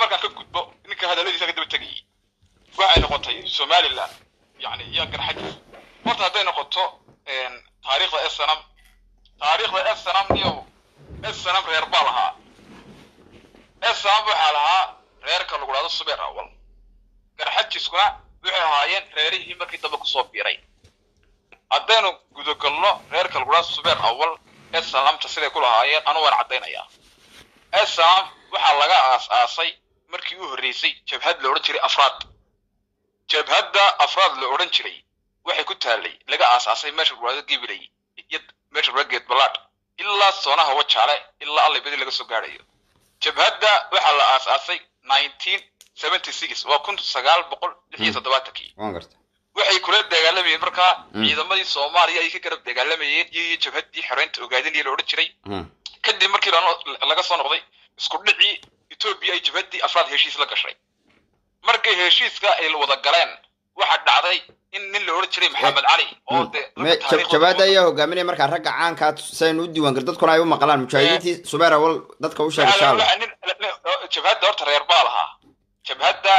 markaan ka gudbo ninka hadalladiisa ka daba tegayay waxay noqotay somaliland yani iyo garxajis horta hadday noqoto taariikhda snm taariikhda snm iyo snm reer baa lahaa snm waxaa lahaa reerka lagu dhahdo subeer awal garxajiskuna waxay ahaayeen reerihii markii dambe kusoo biiray haddaynu gudagalno reerka lagu dhahdo subeer awal snmta siday ku lahaayeen anu waan caddaynayaa snm waxaa laga aas-aasay markii u horreysay jabhad la odhan jiray afraad jabhadda afraad la odhan jiray waxay ku taallay laga aas-aasay meesha guraado gibilay iyo meesha guraado geed ballaadh ilaa soonaha wajaale ilaa allibadi laga soo gaadhayo jabhadda waxaa la aas-aasay nineteen seventy six waa kun sagaal boqol lix iyo toddobaatankii waan garta waxay kula dagaalamayeen markaa ciidamadii soomaaliya ay ka garab dagaalamayeen iyo jabhaddii xoreynta ogaadinaya la odhan jiray kadib markii laga soo noqday isku dhicii etoobiya ay jabhaddii afraad heshiis la gashay markay heshiiska ay wada galeen waxaa dhacday in nin la odhan jiray maxamed cali oo de jabaada ayaa hogaaminaya markaa ragga caankaa saynu u diiwaangal dadkuna ay u maqlaan mujaahidiintii subeer awal dadka u sheegay shaala jabhadda horta reer baa lahaa jabhadda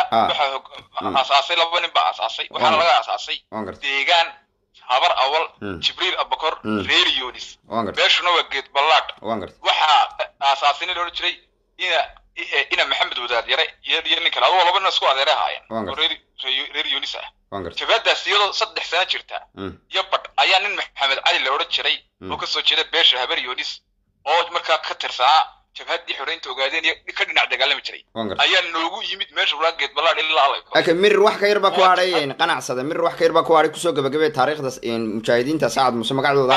waxaa aasaasay laba nin baa aasaasay waxaana laga aasaasay deegaan habar awal jibriil abakor reer yonis meeshuna waa geed ballaadh waxaa aasaasay nin la odhan jiray ina ina maxamed wadaad yare iyo nin kale adoo laba nin isku adeere ahaayeen oo reer yonis ah jabhaddaas iyadoo saddex sano jirta iyo badh ayaa nin maxamed cali la odhan jiray oo kasoo jeeda beesha habar yonis oo markaa ka tirsanaa jabhaddii xoreynta ogaadeen iyo ka dhinac dagaalami jiray ayaa noogu yimid meesha ulaa geed ballaadh ilaa alay laakiin mirir wax ka yar baa ku hadhay qanacsada mirir wax ka yar baa ku hadhay kusoo gabagabay taariikhda mujaahidiinta sacad muse magacdooda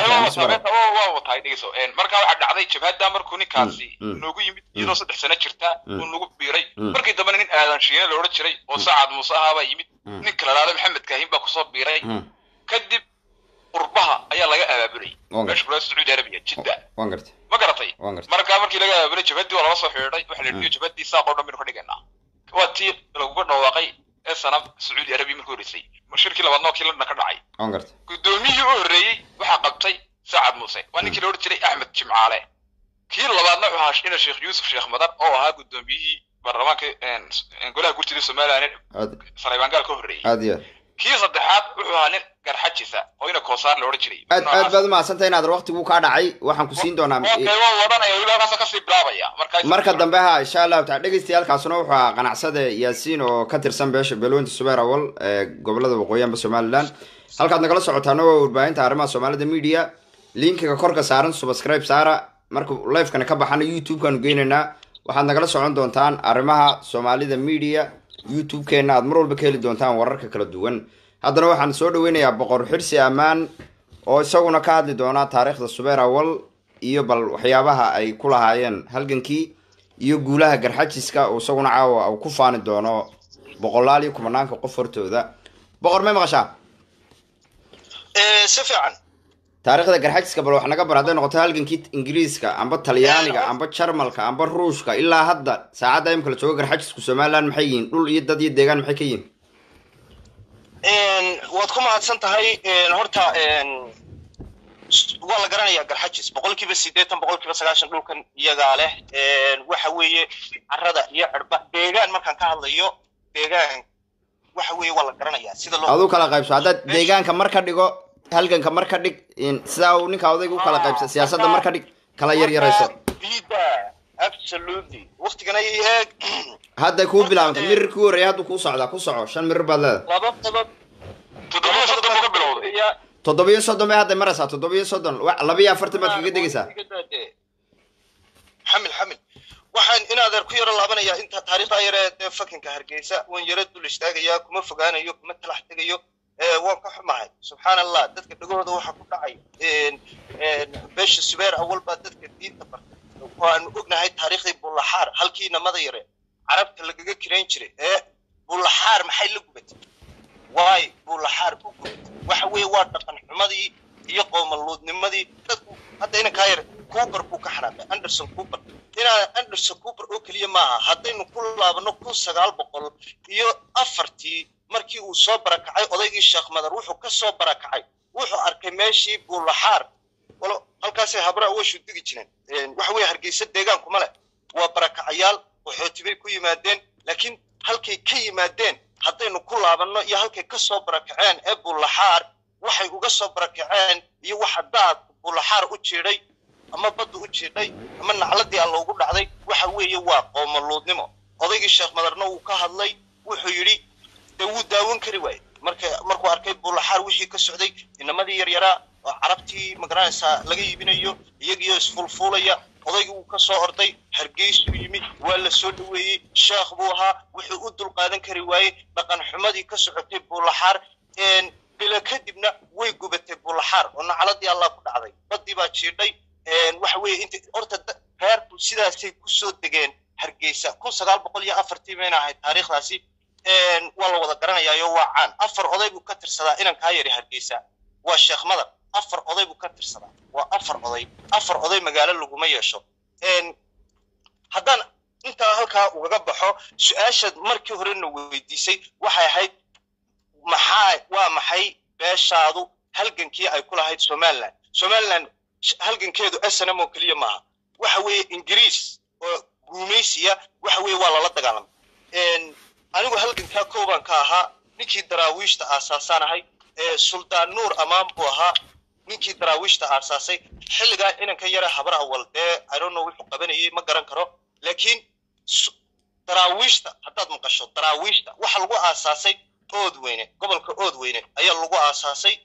waa watahay dhegeyso markaa waxaa dhacday jabhadda markuu ninkaasi noogu yimid iyadoo saddex sano jirta uu nagu biiray markii dambena nin aadan shiine la odhan jiray oo sacad muuse ahaa baa yimid nin kala laada maxamed kaahin baa kusoo biiray kadib qurbaha ayaa laga abaabulay meesha kula sacuudi arabiya jidda waan gartay ma garatay markaa markii laga abaabulay jabhaddii waa lala soo xidhiidhay waxa la yidhi jabhaddii saaqoo dhan baynu ka dhigaynaa waa tii laguga dhawaaqay ee sanam sacuudi arabiya markii horreysay shirkii labaadna waa kii london ka dhacay waan gartay guddoomiyihii u horreeyey waxaa qabtay sacad muuse waa ninkii la odhan jiray axmed jimcaale kii labaadna wuxuu ahaa ina sheekh yuusuf sheekh madan oo ahaa guddoomiyihii baarlamaanka golaha gurtida somaliland saleebaangaal ka horreeyey aad iyo kii saddexaad wuxuu ahaa nin garxajisa oo ina koosaar la odhan jiray aad aad baad umahadsantay inaad waqtigu kaa dhacay waxaan ku siin doonaa waa wadanaya weliba halkaasoo kasii bilaabaya marka marka dambe ha insha allahu taala dhegeystayaalkaasuna wuxuu ahaa qanacsade yaasiin oo ka tirsan beesha beelweynta subeer awal ee gobolada waqooyianba somaliland halkaad nagala socotaana waa warbaahinta arrimaha soomaalida media linkiga korka saaran subscribe saara marka lifekana ka baxana youtube-kaanu geynaynaa waxaad nagala socon doontaan arrimaha soomaalida media youtube-keena aad mar walba ka heli doontaan wararka kala duwan haddana waxaan soo dhaweynayaa boqor xirsi ammaan oo isaguna ka hadli doona taariikhda subeer awal iyo bal waxyaabaha ay ku lahaayeen halgankii iyo guulaha garxajiska oo isaguna caawa uu ku faani doono boqolaal iyo kumanaanka qof hortooda boqor may maqashaa si fiican taariikhda garxajiska bal wax naga bar hadday noqoto halgankii ingiriiska amba talyaaniga amba jarmalka amba ruushka ilaa hadda saacadda imika la joogo garxajisku somaliland maxay yihiin dhul iyo dad iyo deegaan maxay ka yihiin waad ku mahadsan tahay horta waa la garanayaa garxajis boqol kiiba sideetan boqol kiiba sagaashan dhulkan iyagaa leh waxa weeye carada iyo cirba deegaan markaan ka hadlayo deegaan waxa weeye waa la garanayaa sida loo aduu kala qaybso haddaad deegaanka mar ka dhigo halganka mar ka dhig sidaa uu ninka odayga u kala qaybsa siyaasadda mar ka dhig kala yar yarayso absolutely waqtigan ay eeg hadday kuu bilaabanta mirir kuu horreeya hadduu kuu socdaa ku soco shan mirir baad leedahay laba qodob toddobiyo soddon buu ka bilowday toddobiyo soddon bay hadday maraysaa toddobiyo soddon labiyo afartan baad kaga degaysaa xamil xamil waxaan in adeer ku yaro laabanayaa inta taariikhda yaree dee fakinka hargeysa waan yaro dul istaagayaa kuma fogaanayo kuma talax tegayo waan ka xumahay subxaan allah dadka dhagahooda waxaa ku dhacay beesha subeer awal baa dadka diinta bartay waanu ognahay taariikhdii bullaxaar halkii namada yare carabta lagaga kirayn jiray ee bullaxaar maxay la gubatay waay bullaxaar u gubatay waxa weeye waa dhaqan xumadii iyo qoomaluudnimadii dadku hadda inankaa yar cooper buu ka xanaaqay anderson cooper inaa anderson cooper oo keliya maaha haddaynu ku laabano kun sagaal boqol iyo afartii markii uu soo barakacay odaygii sheekh madar wuxuu ka soo barakacay wuxuu arkay meeshii buulaxaar walo halkaasay habra awashu digi jireen waxa weeye hargeysa deegaankuma leh waa barakacayaal qaxooti bay ku yimaadeen laakiin halkay ka yimaadeen haddaynu ku laabanno iyo halkay ka soo barakaceen ee bullaxaar waxay uga soo barakaceen iyo waxa daad bullaxaar u jiidhay ama badda u jiidhay ama nacladii alla ugu dhacday waxa weeye waa qoomaluudnimo odaygii sheekh madarna uu ka hadlay wuxuu yidhi dee wuu daawan kari waaye marka markuu arkay bullaxaar wixii ka socday inamadii yaryaraa oo carabtii magaranaysaa laga iibinayo iyagiyo isfulfuulaya odaygii wuu ka soo orday hargeysuu yimid waa la soo dhoweeyey sheekh buu ahaa wuxuu u dulqaadan kari waayey dhaqan xumadii ka socotay bullaxaar bila kadibna way gubatay bullaxaar oo nacaladii allah ku dhacday baddii baa jiidhay waxa weeye inta horta reerku sidaasay kusoo degeen hargeysa kun sagaal boqol iyo afartii bayna ahayd taariikhdaasi waa la wada garanayaayo waa caan afar oday buu ka tirsadaa inan kaa yari hargeysa waa sheekh madar afar oday buu ka tirsadaa waa afar oday afar oday magaalo laguma yeesho haddaan intaa halkaa ugaga baxo su-aashaad markii horena weydiisay waxay ahayd maxaa waa maxay beeshaadu halgankii ay ku lahayd somaliland somaliland halgankeedu snm oo keliya maaha waxa weeye ingiriis oo guumaysiya waxa weeye waa lala dagaalamay anigu halgankaa koobaan ka ahaa ninkii daraawiishta aasaasaan ahay suldaan nuur amaan buu ahaa ninkii daraawiishta aasaasay xilligaa inanka yara habar awal dee i don't know wuxuu qabanayay ma garan karo laakiin daraawiishta haddaad maqasho daraawiishta waxa lagu aasaasay ood weyne gobolka ood weyne ayaa lagu aasaasay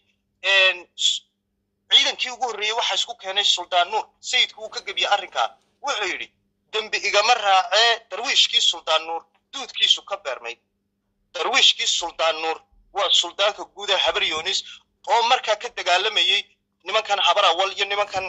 ciidankii ugu horreeyey waxaa isku keenay suldaan nuur sayidku uu ka gebiyey arrinkaa wuxuu yidhi dembi igama raacee darwiishkii suldaan nuur duudkiisu ka beermay darwiishkii suldaan nuur waa suldaanka guuda habar yoonis oo markaa ka dagaalamayey nimankan habar awal iyo nimankan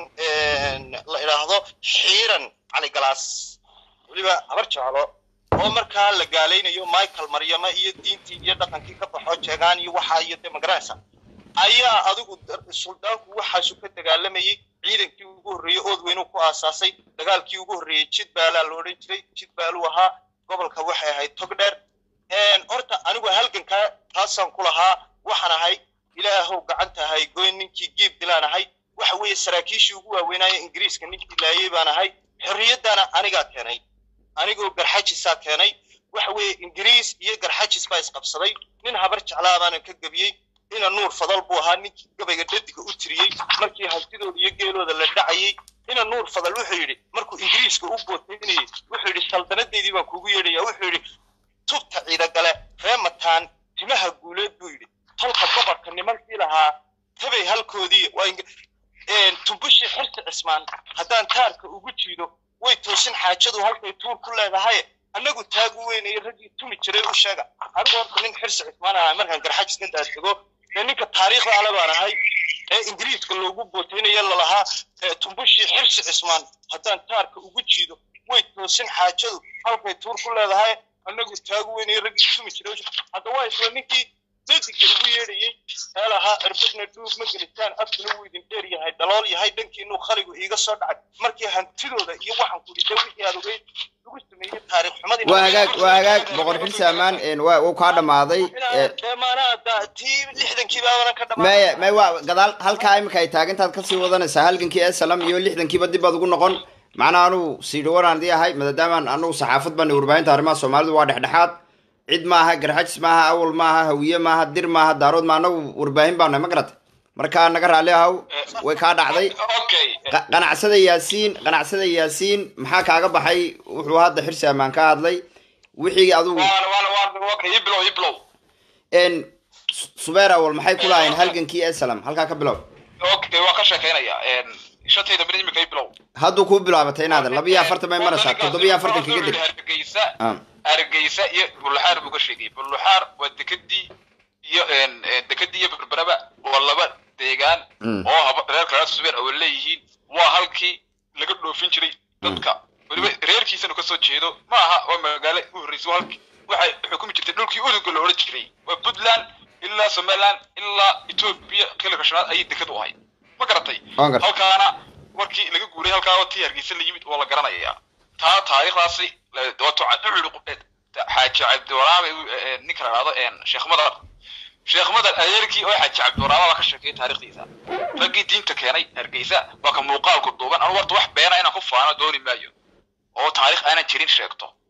la idhaahdo xiiran caligalaas weliba habar jeclo oo markaa la gaalaynayo michael maryama iyo diintii iyo dhaqankii ka baxo jeegaan iyo waxaa iyo dee magaranaysa ayaa adigu suldaanku waxaasu ka dagaalamayey ciidankii ugu horreeyey ood weynuu ku aasaasay dagaalkii ugu horreeyey jidbaalaa la odhan jiray jidbaaluu ahaa gobolka waxay ahayd togdheer horta anigu halgankaa taasaan ku lahaa waxaan ahay ilaahow gacanta ahay goyn ninkii giib dilaan ahay waxa weeye saraakiishii ugu waaweynaaye ingiriiska ninkii laayey baan ahay xorriyaddaana anigaa keenay anigoo garxajisaa keenay waxa weeye ingiriis iyo garxajis baa isqabsaday nin habar jeclaa baanan ka gebiyey ina nuur fadal buu ahaa ninkii gabayga dhadiga u tiriyey markii hantidooda iyo geelooda la dhacayey ina nuur fadal wuxuu yidhi markuu ingiriiska u bootaynayey wuxuu yidhi saldanadeydii baan kugu yeedhaya wuxuu yidhi tubta ciidagale reemataan timaha guuleed buu yidhi tolka boqorka nimankii lahaa tabay halkoodii tumbushii xirsi cismaan haddaan taarka ugu jiido way toosin xaajadu halkay tuur ku leedahay annagu taagu weynaya raggii tumi jiray u sheega anigu horta nin xirsi cismaan ahaa markaan garxajis intaa tego ee ninka taariikhda ale baan ahay ee ingiriiska loogu bootaynaya lalahaa tumbushii xirsi cismaan haddaan taarka ugu jiido way toosin xaajadu halkay tuur ku leedahay annagu taagu weynaya raggii tumi jiray hadda waa isla ninkii dadiga ugu yeedhayey ee lahaa cirbadna dhuug ma gelitaan afkuna wuu idin dheer yahay dalool yahay dhankiinuu khaligu iiga soo dhacay markii hantidooda iyo waxaan ku dhida wixii aad ogeyd lagu sameeyey taariikh xumadii waa hagaag waa hagaag boqor xilsi ammaan waa uu kaa dhammaaday dee maanaa tii lixdankii baabana ka dhamaa maya may waa gadaal halkaa imika ay taagantaad kasii wadanaysaa halgankii esalam iyo lixdankiiba dib baad ugu noqon macnaa anugu siidhi waraan dii ahay maadaama anugu saxaafad baan warbaahinta arrimaha soomaalidu waa dhexdhexaad cid maaha garxajis maaha awal maaha hawiye maaha dir maaha daarood ma anagu warbaahin baa nahay ma garata markaa naga raalli ahow way kaa dhacday okay qa- qanacsada yaasiin qanacsada yaasiin maxaa kaaga baxay wuxuu hadda xirsi ammaan ka hadlay wixii adigu waan waan waan waa ka iblow iblow n subeer awal maxay ku lahayn halgankii esalam halkaa ka bilow okay waan ka sheekeynaya shantayda min imika iblow hadduu kuu bilaabatay inaadan laba iyo afartan bay maraysaa toddoba iyo afartan kaga dir hargeysa Ah. hargeysa iyo buluxaar buu ka sheegay buluxaar waa dekadii iyo dekadii iyo berberaba waa laba deegaan Mm. oo haba reerka reer subeer oo leeyihiin waa halkii laga dhoofin jiray dadka weliba reerkiisana kasoo jeedo ma aha waa magaalo u horreysay waa halkii waxay xukumi jirtay dhulkii uduga la odhan jiray waa puntland ilaa somaliland ilaa etoobiya kilka shanaad ayay dekad u ahayd ma garatay Waan gartay. halkaana markii laga guuray halkaa oo tii hargeysa la yimid waa la garanayaa taa taariikhdaasi la- wato wuxuu xaaji cabdiwaraabe ninka la dhahdo sheekh madar sheekh madar adeerkii oo xaaji cabdiwaraabe baa ka sheekeeyay taariikhdiisa raggii diinta keenay hargeysa waa ka muuqaal ku duuban anu warta wax beena inaan ku faano dooni maayo oo taariikh aanan jirin sheegto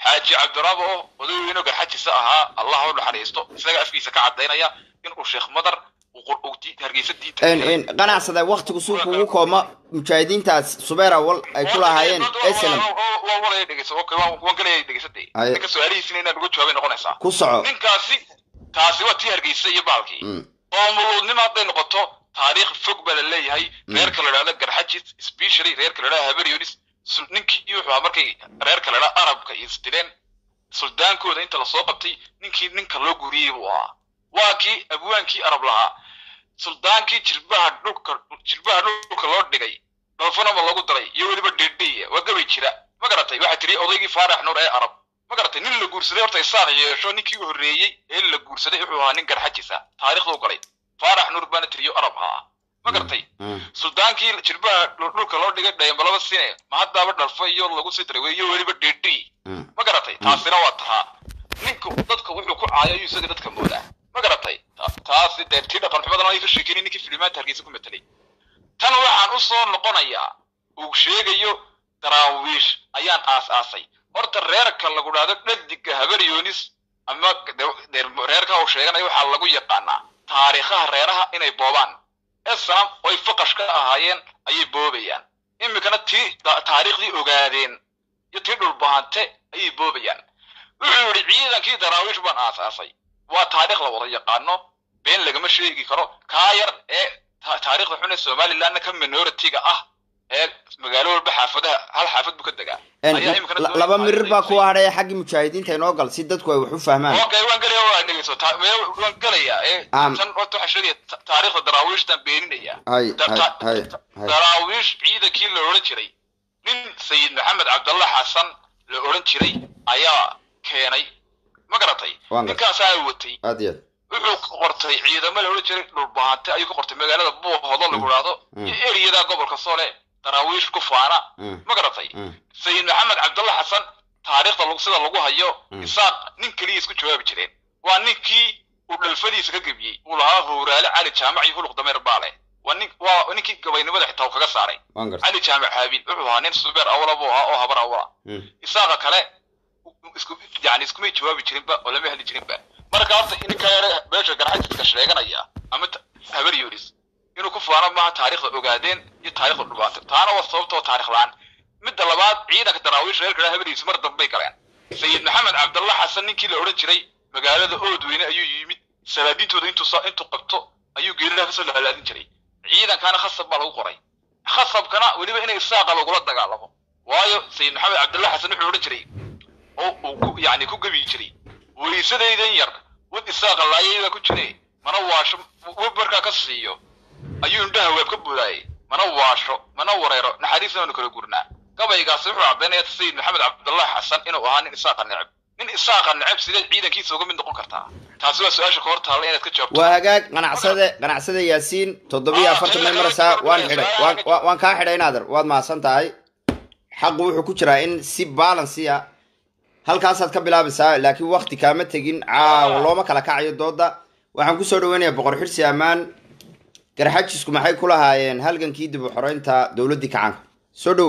xaaji cabdiraabo oo odayweynoo garxajisa ahaa allah u naxariisto isaga afkiisa ka cadaynaya inuu sheekh madar uu qur- uu di- hargeysa diinta En- en, qanacsada waktigu suu kugu kooma mujaahidiintaas subeer awal ay ku lahaayeen slm waan walaya dhegeysa okay waan waan galaya dhegeysatay Haye. ninka su-aalihiisina inaan uga jawaabay noqonaysaa ku soco ninkaasi taasi waa tii hargeysa iyo baalkii Mm, oo muluudnimo hadday noqoto taariikh fog baa la leeyahay reerka la idhahdo garxajis specially reerka la idhahdo haberyonis sul- ninkii wuxuu ahaa markay reerka la idhahdo arabka iyo isdileen suldaankooda inta lasoo qabtay ninkii ninka loo guuriyey buu ahaa waa kii abwaankii arab lahaa suldaankii jilbaha dhulka jilbaha dhulka loo dhigay dhalfanama lagu daray iyo weliba dhedhiya waa gabay jira ma garatay waxaa tiri odaygii faarax nuur ee arab ma garatay nin la guursaday horta isaaq yeesho ninkii u horreeyey ee la guursaday wuxuu ahaa nin garxajisa taariikhduu galay faarax nuur baana tiriyo arab ahaa ma garatay mm, suldaankii jilbaha dhul- dhulka loo dhigay dhayambalaba sine ma haddaaba dhalfa iyo lagu sii daray iyo weliba dhedhi mm. ma garatay taasina waa tahaa ninku dadka wuxuu ku caayo ayuu isaga dadka moodaa ma garatay Ta- taasi dee tii dhaqan xumadana ay ka sheekeyn ninkii filimaanta hargeysa ku metelay tan waxaan u soo noqonayaa uu sheegayo daraawiish ayaan aas-aasay horta reerka lagu dhahdo dhadiga habaryoonis ama de- de- reerka uu sheeganayo waxaa lagu yaqaanaa taariikhaha reeraha inay boobaan esnam oy faqash ka ahaayeen ayay boobayaan iminkana tii da- taariikhdii ogaadeen iyo tii dhulbahante ayay boobayaan wuxuu yidhi ciidankii daraawiish baan aasaasay waa taariikh la wada yaqaano been lagama sheegi karo kaa yar ee ta- taariikhda xun ee somalilandna ka minoritiga ah ee magaalo walba xaafadaha hal xaafad buu ka degaa En, ayaa iminkana la- doonaya laba mirir baa taariikhda kuwa hadhaya xaggii mujaahidiinta inoo gal si dadku ay wax u fahmaan okay waan gelaya waa dhegeyso ta- mee- waan gelaya ee Am. tan horta waxaa sheegaya ta- taariikhda daraawiishtan beeninaya hay Da- hay ta- hay hay daraawiish ciidankii la odhan jiray nin sayid maxamed cabdalla xasan la odhan jiray ayaa keenay ma garatay Waan garatay. ninkaasaa watay aad iyo aad wuxuu qortay ciidamo la odhan jiray dhulbaante ayuu ka qortay magaalada buuhodo lagu dhahdo Mm. iyo eriyada gobolka soole daraawiish ku faana Mm, ma garatay mm, sayid maxamed cabdalla xasan taariikhda lagu sida lagu hayo Mm. isaaq nin keliya isku jawaabi jireen waa ninkii uu dhalfadiisa ka gebiyey uu lahaa howraale cali jaamac iyo huluq dameer baale waa nin waa ninkii gabaynimada xitaa uu kaga saaray waan gartay cali jaamac haabiil wuxuu ahaa nin subeer awla buu ahaa oo habar awla Mm, isaaqa kale isku yani iskumay jawaabi jirinba oo lama heli jirinba marka horta ninka yare beesha garxajiska sheeganaya ama ta- habar yoris inuu ku faano maaha taariikhda ogaadeen iyo taariikhda dhubaantay taana waa sababtoo taarikh la-aan midda labaad ciidanka daraawiish reerka dhaa habar yoris mar dambay galeen sayid maxamed cabdalla xasan ninkii la odhan jiray magaalada oodweyne ayuu yimid salaadiintooda intuu sa- intuu qabto ayuu geelilaha kasoo laalaadin jiray ciidankana khasab baa lagu qoray khasabkana weliba inay isaaqa lagula dagaalamo waayo sayid maxamed cabdalla xasan wuxuu odhan jiray oo uu ku yani ku gebi jiray weysadaydan yar wad isaaqa laayayda ku jire mana waasho web markaa ka siiyo ayuu indhaha weeb ka budaayay mana waasho mana wareero naxariisna waanu kala gurnaa gabaygaasi wuxuu caddaynaya sayid maxamed cabdullahi xasan inuu ahaa nin isaaqa neceb nin isaaqa neceb sideed ciidankiisa uga mid noqon kartaa taasi waa su-aasha ka hor taalla inaad ka jawaabto waa hagaag qanacsade qanacsade yaasiin toddobiyo afartan may maraysaa waan xidhay waan wa- waan kaa xidhay naader waad mahadsan tahay xaqu wuxuu ku jiraa in si balansi ah halkaasaad ka bilaabaysaa laakiin wakti kaama tegin caawa looma kala kacayo dooda waxaan kusoo dhaweynayaa boqor xirsi ammaan garxajisku maxay ku lahaayeen halgankii dib u xoreynta dowladdii kacaanka soo dhow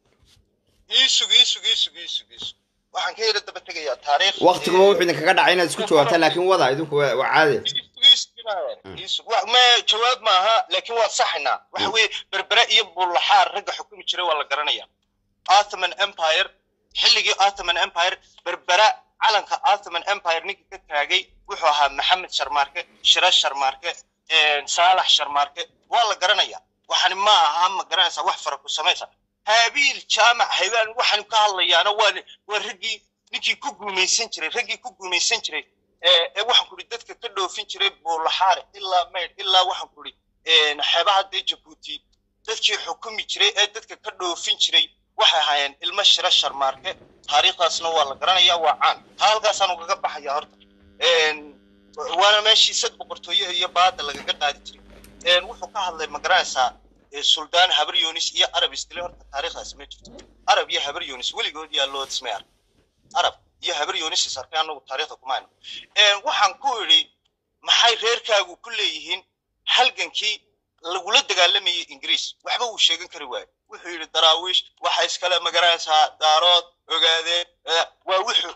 iisug iisug iisug iisug iisug waxaan ka yara daba tegayaa taariikh waktiguba wuxuu idinkaga dhacay inaad isku jawaabtaan laakiin wada idinku waa waa caadi ma jawaab maaha laakiin waa saxinaa waxa weeye berbere iyo bullaxaar ragga xukumi jiray waa la garanaya ottoman empire xilligii ottoman empire berbera calanka ottoman empire ninkii ka taagay wuxuu ahaa maxamed sharmaarke shira sharmaarke saalax sharmaarke waa la garanaya waxani ma aha ma garanaysaa wax fara ku samaysa haabiil jaamac haybaan waxaan ka hadlayaana waa waa raggii ninkii ku guumaysan jiray raggii ku guumaysan jiray ee ee waxaan ku idhi dadka ka dhoofin jiray buulaxaare ilaa maydh ilaa waxaan ku idhi xeebaha dee jabuuti dadkii xukumi jiray ee dadka ka dhoofin jiray waxay ahaayeen ilmo shira sharmaarke taariikhdaasna waa la garanayaa waa caan taa halkaasaan ugaga baxaya horta waana meeshii sad boqortooyo iyo baada lagaga qaadi jiray wuxuu ka hadlay ma garanaysaa suldaan habar yunis iyo arab isdile horta taariikhdaasi ma jirto arab iyo habar yunis weligood yaa loo dismay ark arab iyo habar yunis is arkay anagu taariikhda kuma hayno waxaan ku idhi maxay reerkaagu ku leeyihiin halgankii lagula dagaalamayay ingiriis waxba uu sheegan kari waayo wuxuu yidhi daraawiish waxa iskale magaranaysaa daarood ogaadeen waa wuxuu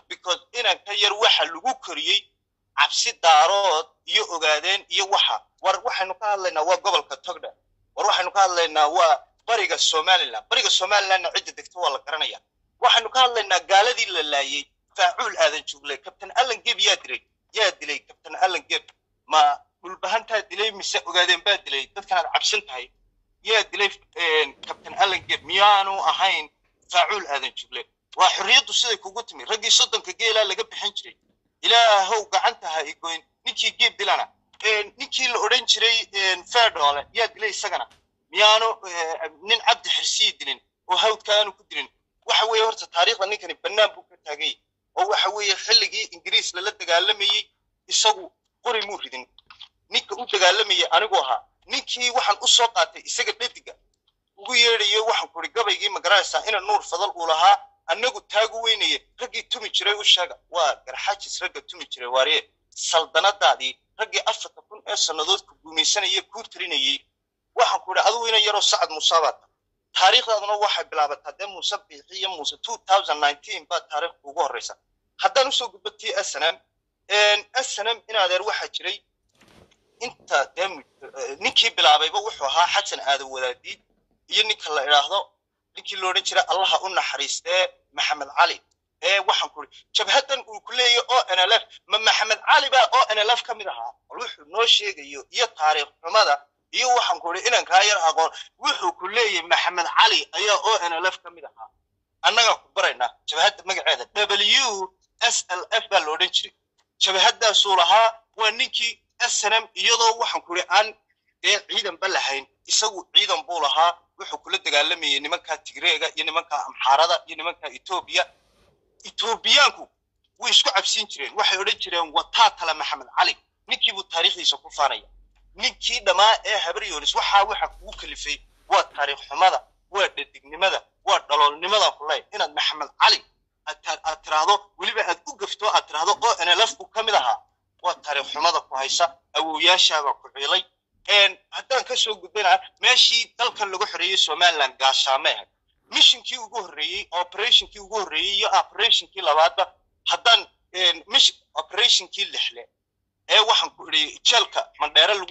yar waxa lagu koriyey cabsi daarood iyo ogaadeen iyo waxa war waxaynu ka hadlaynaa waa gobolka togdha war waxaynu ka hadlaynaa waa bariga somaliland bariga somalilandna cidda degta waa la garanaya waxaynu ka hadlaynaa gaaladii la laayey faacuul aadan joogle kabtan allan geb yaa dilay yaa dilay kabtan allan geb ma dhulbahantaa dilay mise ogaadeen baa dilay dadkan aad cabsan tahay yaa dilay kabtan allan geb miyaanu ahayn faacuul aadan joogle waa xorriyaddu siday kugu timi raggii soddonka geelaa laga bixin jiray ilaahow gacanta ha igoyn ninkii geeb dilana ninkii la odhan jiray fedhoole yaa dilay isagana miyaanu nin cabdi xirsii dilin oo hawdka aanu ku dilin waxa weeye horta taariikhda ninkani bannaan buu ka taagay oo waxa weeye xilligii ingiriis lala dagaalamayey isagu qori muu ridin ninka u dagaalamayay anigu ahaa ninkii waxaan u soo qaatay isaga dhediga ugu yeedhayo waxaan kuri gabaygii magaranaysaa ina nuur fadal uu lahaa annagu taagu weynaye raggii tumi jiray u sheega waa garxajis ragga tumi jiray waarye saldanadaadii raggii afarta kun ee sannadood ku guumaysanaya kuu tirinayey waxaan ku idhi adigu ina yaroo sacad musaabaata taariikhdaaduna waxay bilaabataa dee muuse biixi iyo muuse two thousand nineteen baa taariikhda ugu horreysa haddaan usoo gudbo t snm snm in adeer waxaa jiray inta dee ninkii bilaabayba wuxuu ahaa xasan aadan wadaadiid iyo ninka la idhaahdo ninkii lo odhan jiray allaha u naxariistee maxamed cali ee waxaan ku idhi jabhaddan uu ku leeyahy o n l f ma maxamed cali baa o n l f ka mid ahaa bal wuxuu noo sheegayo iyo taariikh xumada iyo waxaan ku idhi inankaa yar aqoon wuxuu ku leeyahay maxamed cali ayaa o n l f ka mid ahaa annagaa ku baraynaa jabhadda magaceeda w s l f baa la odhan jiray jabhaddaasuu lahaa waa ninkii snm iyadoo waxaan ku idhi aan dee ciidanba lahayn isagu ciidan buu lahaa wuxuu kula dagaalamayay nimankaa tigreega iyo nimankaa amxaarada iyo nimankaa etoobiya etoobiyaanku way isku cabsiin jireen waxay odhan jireen wataa tala maxamed cali ninkii buu taariikhdiisa ku faanaya ninkii dhammaa ee habaryoonis waxaa waxa kugu kalifay waa taariikh xumada waa dhadignimada waa dhaloolnimada kuley inaad maxamed cali aad tiraahdo weliba aad u gafto aad tiraahdo o n l f buu ka mid ahaa waa taariikh xumada ku haysa awowyaashaabaa ku ciilay haddaan ka soo gudbana meeshii dalkan lagu xoreeyey somaliland gaashaame ahayd mishinkii ugu horreeyey operationkii ugu horreeyey iyo operationkii labaadba haddaan mish operationkii lixle ee waxaan ku idhi jeelka mandheere lagu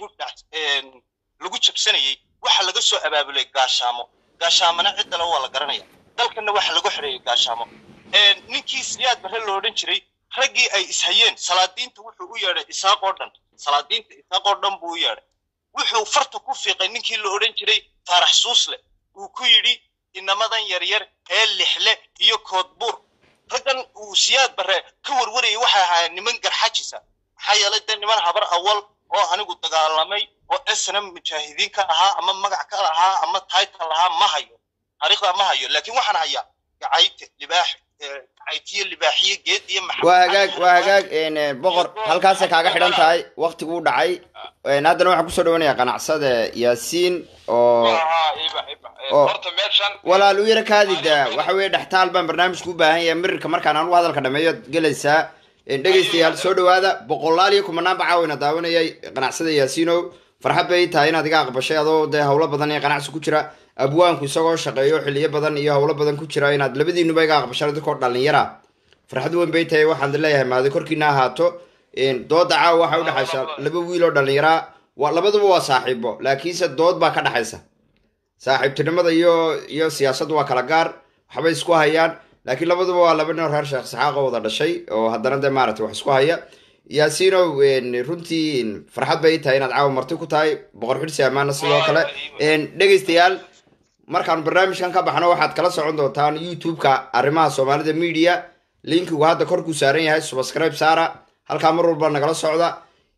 lagu jabsanayey waxa laga soo abaabulay gaashaamo gaashaamana ciddale waa la garanaya dalkanna waxa lagu xoreeyey gaashaamo ninkii siyaad barre lo odhan jiray raggii ay ishayeen salaadiinta wuxuu u yeedhay isaaq oo dhan salaadiinta isaaq oo dhan buu u yeedhay wuxuu farta ku fiiqay ninkii la odhan jiray faarax suusle uu ku yidhi inamadan yaryar ee lixle iyo koodbuur raggan uu siyaad barre ka warwarayay waxay ahaayeen niman garxajisa maxaa yeelay dee niman habar awal oo anigu dagaalamay oo snm mujaahidiin ka ahaa ama magac ka lahaa ama title lahaa ma hayo taariikhdaa ma hayo laakiin waxaan hayaa gacayte libaax gacaytiyo libaaxiyo geed iyo waa hagaag waa hagaag boqor halkaasay kaaga xidhan tahay waktiguu dhacay haddana waxaan kusoo dhawanayaa qanacsada yaasiin oo horta meeshan walaal u yara kaadida waxa weeye dhextaal baan barnaamijku u baahan yahay mirirka markaan anugu hadalka dhameeyo gelaysaa dhegaystayaal soo dhawaada boqolaal iyo kumanaan bacaa wayna daawanayay qanacsada yaasiinow farxad bay tahay inaad iga aqbashay adoo dee howlo badan iyo qanacsi ku jira abwaanku isagoo shaqeeyo xiliyo badan iyo howlo badan ku jira inaad labadiinuba iga aqbashaan dadkoo dhalinyara farxad weyn bay tahay waxaan leeyahay maadi korkiina ahaato dooda caawa waxaa udhexaysa laba wiil oo dhalinyara waa labaduba waa saaxiibo laakiinse dood baa ka dhexaysa saaxiibtinimada iyo iyo siyaasaddu waa kala gaar waxbay isku hayaan laakiin labaduba waa laba nin reer sheekh saxaaqo wada dhashay oo haddana dee maaragtay wax isku haya yaasiinow runtii farxad bay tahay inaad caawa marti ku tahay boqor xidhsi amaana sidoo kale dhegaystayaal markaan barnaamijkan ka baxno waxaad kala socon doontaan youtube-ka arrimaha soomaalida media linkigu hadda korkuu saaran yahay subscribe saara halkaa mar walba nagala socda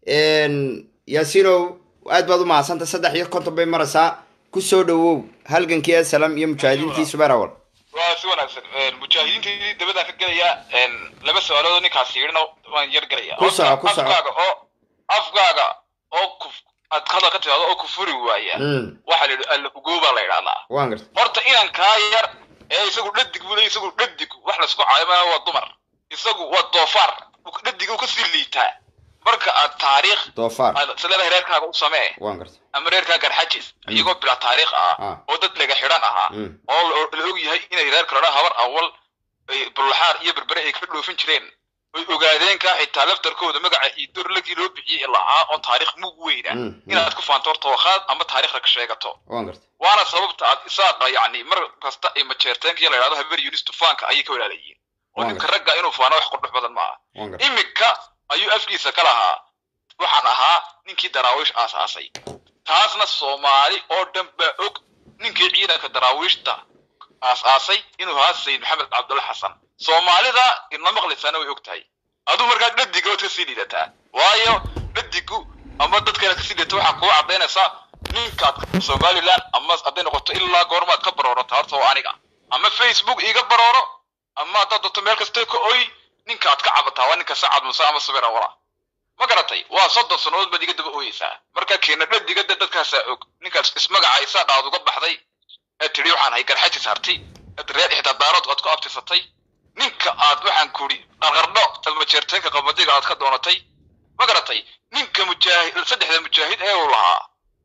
yaasiinow aad baad u mahadsanta saddex iyo konton bay maraysaa kusoo dhawow halgankii asalam iyo mujaahidiintii suberawal waa si wanaagsan mujaahidiintii dabadaan ka gelaya laba su-aalood ninkaas yidhina waan yar gelaya Ku soco, ku soco. afkaaga oo afkaaga oo ku aad hadal ka timaado oo ku furi waaya waxaa la yidhi allafugoo la yidhahdaa waan garta horta inankaa yar ee isagu dhadig buu leeyahy isagu dhadig wax laisku caayamaya waa dumar isagu waa doofaar dhadig uu kasii liitaa marka aad taariikh doofaar aad sileedahay reerkaaga u samee waan garta ama reerkaa garxajis iyagoo bila taariikh ah Ah. oo dad laga xidhan ahaa Mm. oo la la og yahay inay reer kalena habar awal ay bulxaar iyo berbere ay ka dhoofin jireen oy ogaadeenka xitaa laftarkooda magaca iidoor lagii loo bixiyey lahaa oo taariikh mug weyna Mm, mm. inaad ku faanto horta wakhaad ama taariikhda ka sheegato waan gartay waana sababta aad isaaqa yacni mar kasta ay majeerteenka la yidhahdo haber yunis tufaanka ayay ka walaalayiin oo Waa ninka gartay. ragga inuu faano wax qurdhux badan maaha waan gartay imika ayuu afkiisa ka lahaa waxaan ahaa ninkii daraawiish aasaasay taasna soomaali oo dhan baa og ninkii ciidanka daraawiishta aasaasay inuu ahaa sayid maxamed cabdulla xasan soomaalida idna maqlaysaana way og tahay aduu markaa dhadiga waad kasii liidataa waayo dhadigu ama dadkana kasii liidata waxaa kugu cadaynaysaa ninkaad somaliland ama hadday noqoto ilaa goormaad ka baroorata horta waa aniga ama facebook iiga barooro ama haddaad doonto meel kasta ka oy ninkaad ka cabataa waa ninka sacad muse ama sabir awala ma garatay waa soddon sannadood baad iga daba ooyeysaa markaa keena dhadiga de dadkaasaa og ninkaas ismagacaysa dhaad uga baxday ee tidhi waxaan hay garxajis harti eed reer xitaa daarood aad ku abtisatay ninka aad waxaan kuri qarqardho almajeerteenka qabadiga aad ka doonatay ma garatay ninka mujaahid saddexda mujaahid ee uu lahaa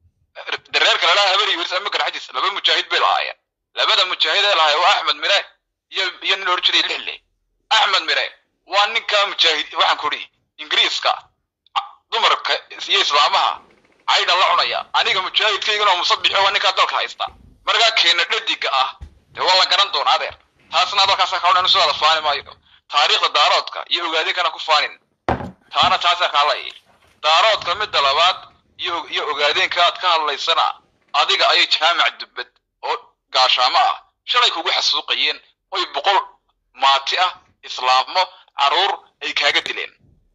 dareerka lalaha haberi wiris ama garxajis laba mujaahid bay lahaayeen labada mujaahid ee lahaayeen waa axmed mire iyo iyo nin la oran jiray lixle axmed mire waa ninka mujaahid waxaan kuri ingiriiska dumarka iyo islaamaha caydha la cunaya aniga mujaahidkaygana oo musabixi waa ninkaa dalka haysta markaa keena dhadiga ah dee waa la garan doonaa adeer taasna hadalkaasa kaa odhan sidaada faani maayo taariikhda daaroodka iyo ogaadinkana ku faanin taana taasaa kaalay daaroodka midda labaad iyo iyo ogaadeenka aad ka hadlaysana adiga ayay jaamac dubbad oo gaashaamo ah shalay kugu xasuuqayeen oy boqol maati ah islaamo caruur ay kaaga dileen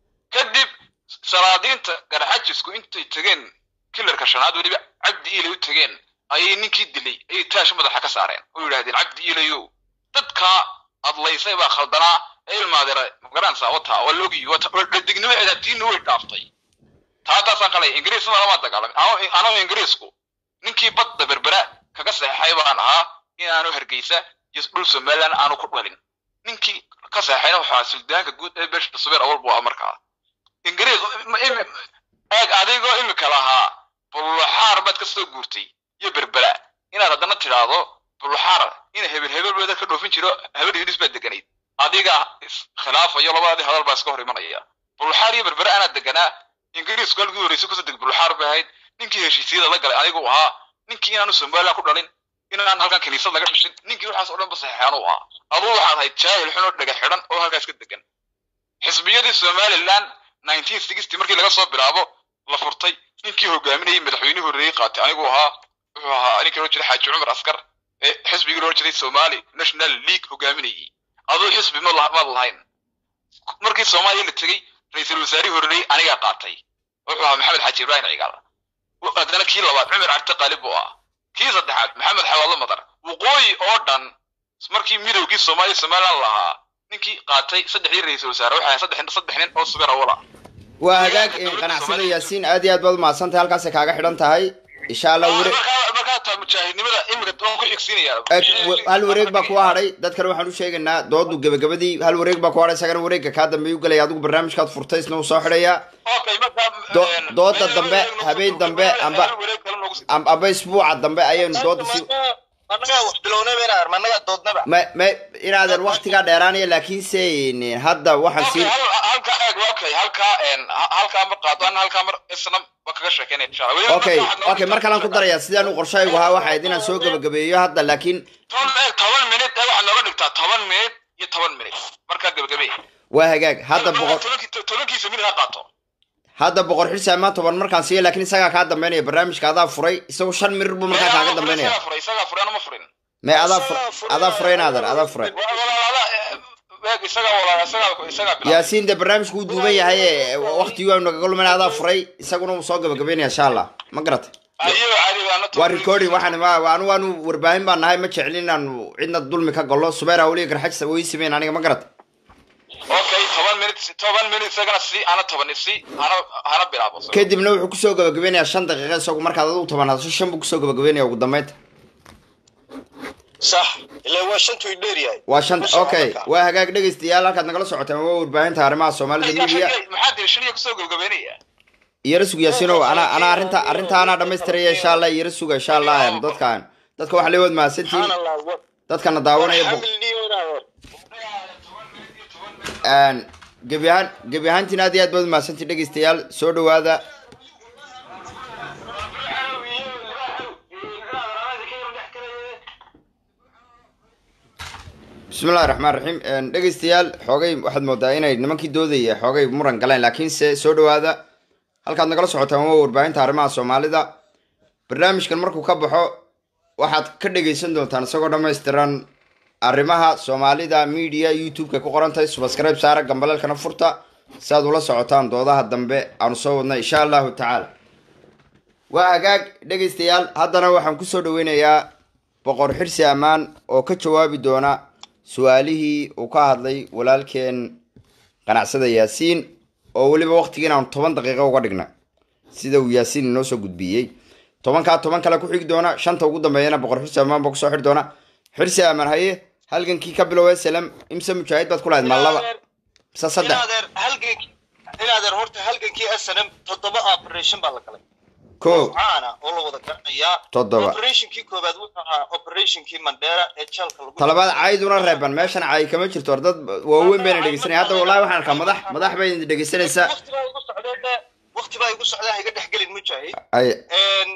kadib salaadiinta garxajisku intay tegeen kilarka shanaad weliba cabdi iilay u tegeen ayay ninkii dilay ayay taash madaxa ka saareen oo yidhahdeen cabdi iilayow dadkaa adlaysay baa khaldanaa ee ilmaadeera magaranaysaa wata waa logi dhadignimo edaatiinna way dhaaftay taa taasaan qalay ingiriisna lama dagaalamay ano- anoo ingiriisku ninkii badda berbera kaga seexay baan ahaa inaanu hargeysa iyo dhul somaliland aanu ku dhalin ninkii ka seexayna waxaa suldaanka guud ee beesha subeer awal buu ah markaa ingiriis ma- imi- eeg adigoo imika lahaa buluxaar baad ka soo guurtay iyo berbera inaad haddana tidhaahdo buluxaar ina hebel hebel baad ka dhoofin jiro hebel yunis baad deganayd adiga iskhilaafayo labadii hadal baa iska hor imanaya buluxaar iyo berbera anaa deganaa ingiriisku halkii horreysay kusoo deg buluxaar bay ahayd ninkii heshiisyada la galay anigu ahaa ninkii inaanu somaliland ku dhalin inaan halkan kiniisad laga dhishin ninkii waxaas oo dhan ba saxeexaan u ahaa aduu waxaad ahayd jaahil xun oo dhega xidhan oo halkaas ka degan xisbiyadii somaliland 1960 markii laga soo bilaabo la furtay ninkii hogaaminayay madaxweynihii horreeyey qaatay anigu ahaa wuxuu ahaa ninkii loo jiray xaaji cumar askar ee xisbigii loo jiray somali national league hogaaminayay aduu xisbi ma lah- maad lahayn markii soomaaliya la tegey ra-iisul wasaarihii horreeyey anigaa qaatay wuxuu ahaa maxamed xaaji ibrahim cigaal haddana kii labaad cumar cabdi qaalib buu ahaa kii saddexaad maxamed xawaadlo madar waqooyi oo dhan markii midowgii soomaaliya somaliland lahaa ninkii qaatay saddexdii ra-iisul wasaare waxay ahayd saddex saddex nin oo subeer awal ah waa hagaag in qanacsada yaasiin aad iyo aad baad umahadsantahay halkaasay kaaga xidhan tahay insha allah were markaa markaa taa mujaahidnimada imika waan ku xigsiinaya Eg, w- hal wareeg baa kuwa hadhay dadkana waxaan u sheegaynaa doodu gebagabadii hal wareeg baa ku hadhay isagana wareegga kaa dambeeyu gelaya adigu barnaamijkaad furtay isna uu soo xidhayaa Okay, markaa, Do- een, dooda meel dambe, wareeg nagu habeen soo dambe, gudbay, amba- meel wareeg kale nagu sii- Am- aba isbuuca dambe ayaynu dooda si annagaa wax bilownaba inaan arma annagaa doodnaba ma ma inaadan waktigaa dheeraanaya laakiinse n- hadda waxaan Okay, sii hal- halkaa eeg, okay, halkaa, een, ha- halkaa mar qaado, ana halkaa mar isna waan kaga sheekeynaya, insha Allah. Weliba okay markaa waxaad noogu okay mar kalaan ku dhigtaa- darayaa sidaan u qorshaygu ahaa waxay ahayd inaan soo gebagabeeyo hadda laakiin toban eeg, toban minute ee waxaad nooga dhigtaa toban minute iyo toban minute markaa gebagabee waa hagaag hadda boqor Tobankii- tobankiisa minute ha qaato hadda boqor xilsi amaan toban markaan siiya laakiin isagaa kaa dambeynaya barnaamijka adaa furay isagu shan mirir buu markaa kaaga dambeynaya Isagaa furay, isagaa furay, anuma furin. me adaa fu- adaa furay naadan adaa furay Wa- walaalaha, eh, eeg, isagaa walaala, isagaa- isagaa bilaabay. yaasiin de barnaamijku wuu duuban yahay ee waktigii waanu nagaga lumayna adaa furay isaguna wuu soo gabagabeynaya insha allah ma garatay Ayuu cali, waana waa toban recording waxaan waa- waanu waanu warbaahin baan nahay ma jeclin inaanu cidna dulmi ka gallo subeer awliya garxajis way sameyn aniga ma garatay okay toban minute toban minute isagana si ana toban si hana hana bilaabo kadibna wuxuu kusoo gabagabeynayaa shan daqiiqa isagu markaad adigu toban hadasho shan buu kusoo gabagabeynaya ugu dambeynta sax ilaa waa shantu dheer yahay waa shan Ku soco okay marka. waa hagaag dhegaystayaal halkaad nagala socotaan waa warbaahinta arrimaha soomaalida media maxaa diri shaniya kusoo gabagabeynaya iyara sug yaasinow ana ana arrinta arrinta anaa dhamaystiraya insha allah iyara suga insha allah dadkan dadka waxaa leewood mahadsantiin subxaan allah wa- dadkana daawanaya bu- xamil niyo inaa hor een, gebi ahaan gebi ahaantiin aad iyo aad baad umahadsantii dhegeystayaal soo dhawaada bismillahi raxmaan raxiim dhegeystayaal xoogay waxaad moodaa inay nimankii doodaya xoogay muran galeen laakiinse soo dhawaada halkaad nagala socotaan waa warbaahinta arrimaha soomaalida barnaamijkan markuu ka baxo waxaad ka dhegeysan doontaan isagoo dhammaystiran arrimaha soomaalida media youtube-ka ku qoran tahay subscribe saara gambaleelkana furta si aad ula socotaan doodaha dambe aanu soo wadna insha allahu tacaala waa hagaag dhegeystayaal haddana waxaan kusoo dhaweynayaa boqor xirsi ammaan oo ka jawaabi doona su-aalihii uu ka hadlay walaalkeen qanacsada yaasiin oo weliba waqtigiin aanu toban daqiiqo uga dhigna sida uu yaasiin inoo soo gudbiyey tobankaa toban kale ku xigi doona shanta ugu dambeeyana boqor xirsi ammaan baa kusoo xiri doona xirsi amaan haye halgankii ka bilow salam imse mujaahid baad ku lahayd ma laba mise saddex inaadeer halgankii inaadeer horta halgankii snm toddoba operation baa la galay ko caana oo la wada garanayaa Toddoba. operationkii koobaad wuxuu ahaa operationkii mandheera ee jeelka lagu talabaad cayduna reeban meeshan caay kama jirto or dad waaweyn bayna dhegeysanaya hadda wallahi waxaan arkaa madax madax bay dhegeysanaysaa waqti baa igu socdee waqti baa igu socdaa ha iga dhex gelin mujaahid ay Een,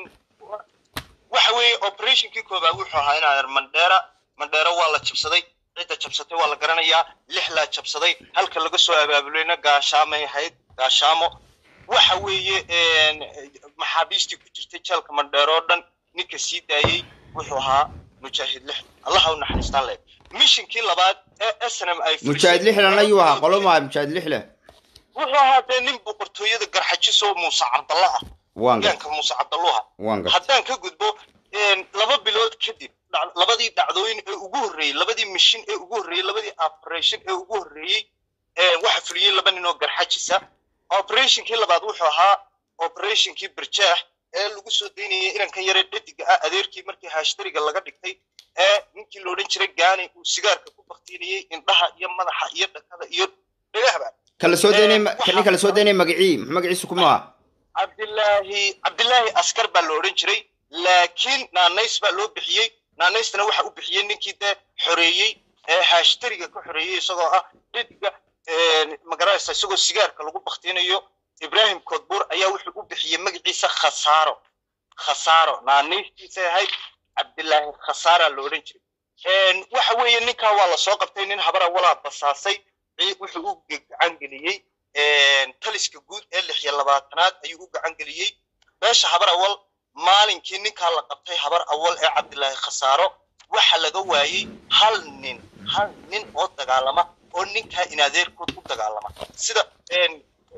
waxa weeye operationkii koobaad wuxuu ahaa inaadeer mandheera mandheera waa la jabsaday cidda jabsatay waa la garanayaa lix laa jabsaday halka laga soo abaabulayna gaashaamay ahayd gaashaamo waxa weeye een, maxaabiistii ku jirtay jeelka mandheero oo dhan ninka sii daayey wuxuu ahaa mujaahid lix allaha u naxariistaan leh mishinkii labaad ee snm ay fulisay- mujaahid lixlan ayuu ahaa qolo maa mujaahid lixle wuxuu ahaa dee nin boqortooyada garxajisoo muuse cabdalla ah waan gar gaanka muuse cabdalluha waan gar haddaan ka gudbo een, laba bilood kadib dhac- labadii dhacdooyin ee ugu horreeyey labadii mishin ee ugu horreeyey labadii operation ee ugu horreeyey ee waxa fuliyey laba nin oo garxajisa operationkii labaad wuxuu ahaa operationkii birjaax ee lagu soo daynayay inankan yaree dhediga ah adeerkii markii haashtariga laga dhigtay ee ninkii la odhan jiray gaani uu sigaarka ku baktiinayey indhaha iyo madaxa iyo dhakada iyo dhagahba kala soo daynay Ee, waxa- nin kala soo daynay magacii muxuu magaciisu kuma aha cabdilaahi cabdilaahi askar baa la odhan jiray laakiin naanays baa loo bixiyey naanaystana waxa u bixiyey ninkii dee xoreeyey ee haashtariga ka xoreeyey isagoo ah dhediga magaraysa isagoo sigaarka lagu baktiinayo ibrahim kodbuur ayaa wuxuu u bixiyey magaciisa khasaaro khasaaro naanaystiisay ahayd cabdilaahi khasaara la odhan jiray Een, waxa weeye ninkaa waa lasoo qabtay nin habara walaa basaasay cii- wuxuu u gacan geliyey een, taliska guud ee lix iyo labaatanaad ayuu u gacan geliyey beesha habar awal maalinkii ninkaa la qabtay habar awal ee cabdilaahi khasaaro waxa laga waayey hal nin hal nin oo dagaalama oo ninkaa inadeerkood u dagaalama sida een,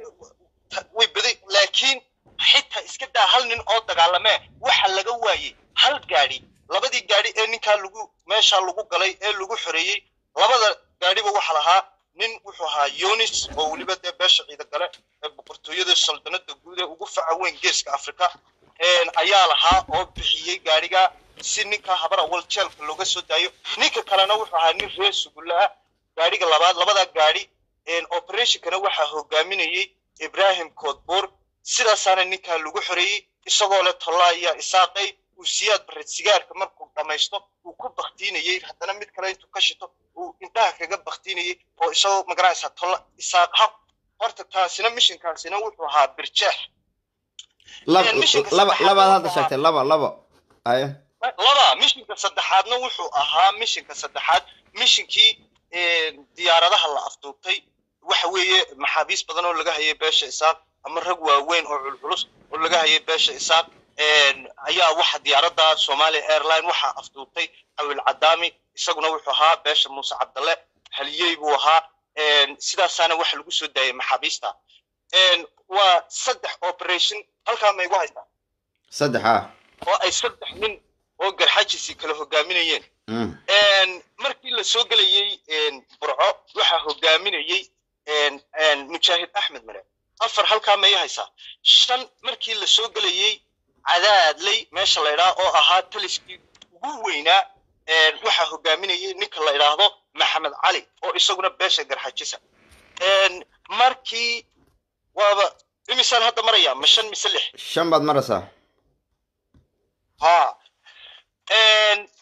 ta- way baday laakiin xitaa iska daa hal nin oo dagaalamee waxa laga waayey hal gaadhi labadii gaadhi ee ninkaa lagu meesha lagu galay ee lagu xoreeyey labada gaadhiba waxa lahaa nin wuxuu ahaa yonis oo weliba dee beesha ciida gale ee boqortooyada saldanada guud ee ugu faca weyn geeska afrika een, ayaa lahaa oo bixiyey gaadhiga si ninka habar awal jeelka looga soo daayo ninka kalena wuxuu ahaa nin reer sugulla ah gaadhiga labaad labada gaadhi een, operationkana waxaa hogaaminayey ibrahim koodbuur sidaasaana ninkaa lagu xoreeyey isagoo leh tollaa iyo isaaqay uu siyaad bared sigaarka markuu dhammaysto uu ku baktiinayey haddana mid kale intuu ka shito uu indhaha kaga baktiinayey oo isagoo magaranaysaa tolla isaaq ha horta taasina mishinkaasina wuxuu ahaa birjeex laba Een, mishinka laba saddexaad labaad hadda wuxuu sheegtay laba laba ay laba mishinka saddexaadna wuxuu ahaa mishinka saddexaad mishinkii een, diyaaradaha la afduubtay waxa weeye maxaabiis badan oo laga hayay beesha isaaq ama rag waaweyn oo culculus oo laga hayay beesha isaaq een, ayaa waxa diyaaradda somalia airline waxaa afduubtay awil cadaami isaguna wuxuu ahaa beesha muuse cabdalle haliyey buu ahaa een, sidaasaana waxa lagu soo daayay maxaabiista een, waa saddex operation halkaa ma igu haystaa saddex ah oo ay saddex nin oo garxajisi kala hogaaminayeen Mm. Een, markii la soo gelayey een, burco waxaa hogaaminayey een, een, mujaahid axmed mare afar halkaa may haysaa shan markii la soo gelayey cadaadley meesha la idhaha oo ahaa taliskii ugu weynaa een, waxaa hogaaminayey ninka la idhaahdo maxamed cali oo isaguna beesha garxajisa Een, markii waaba imisaan hadda maraya ma shan mise lix shan baad maraysaa ha Een,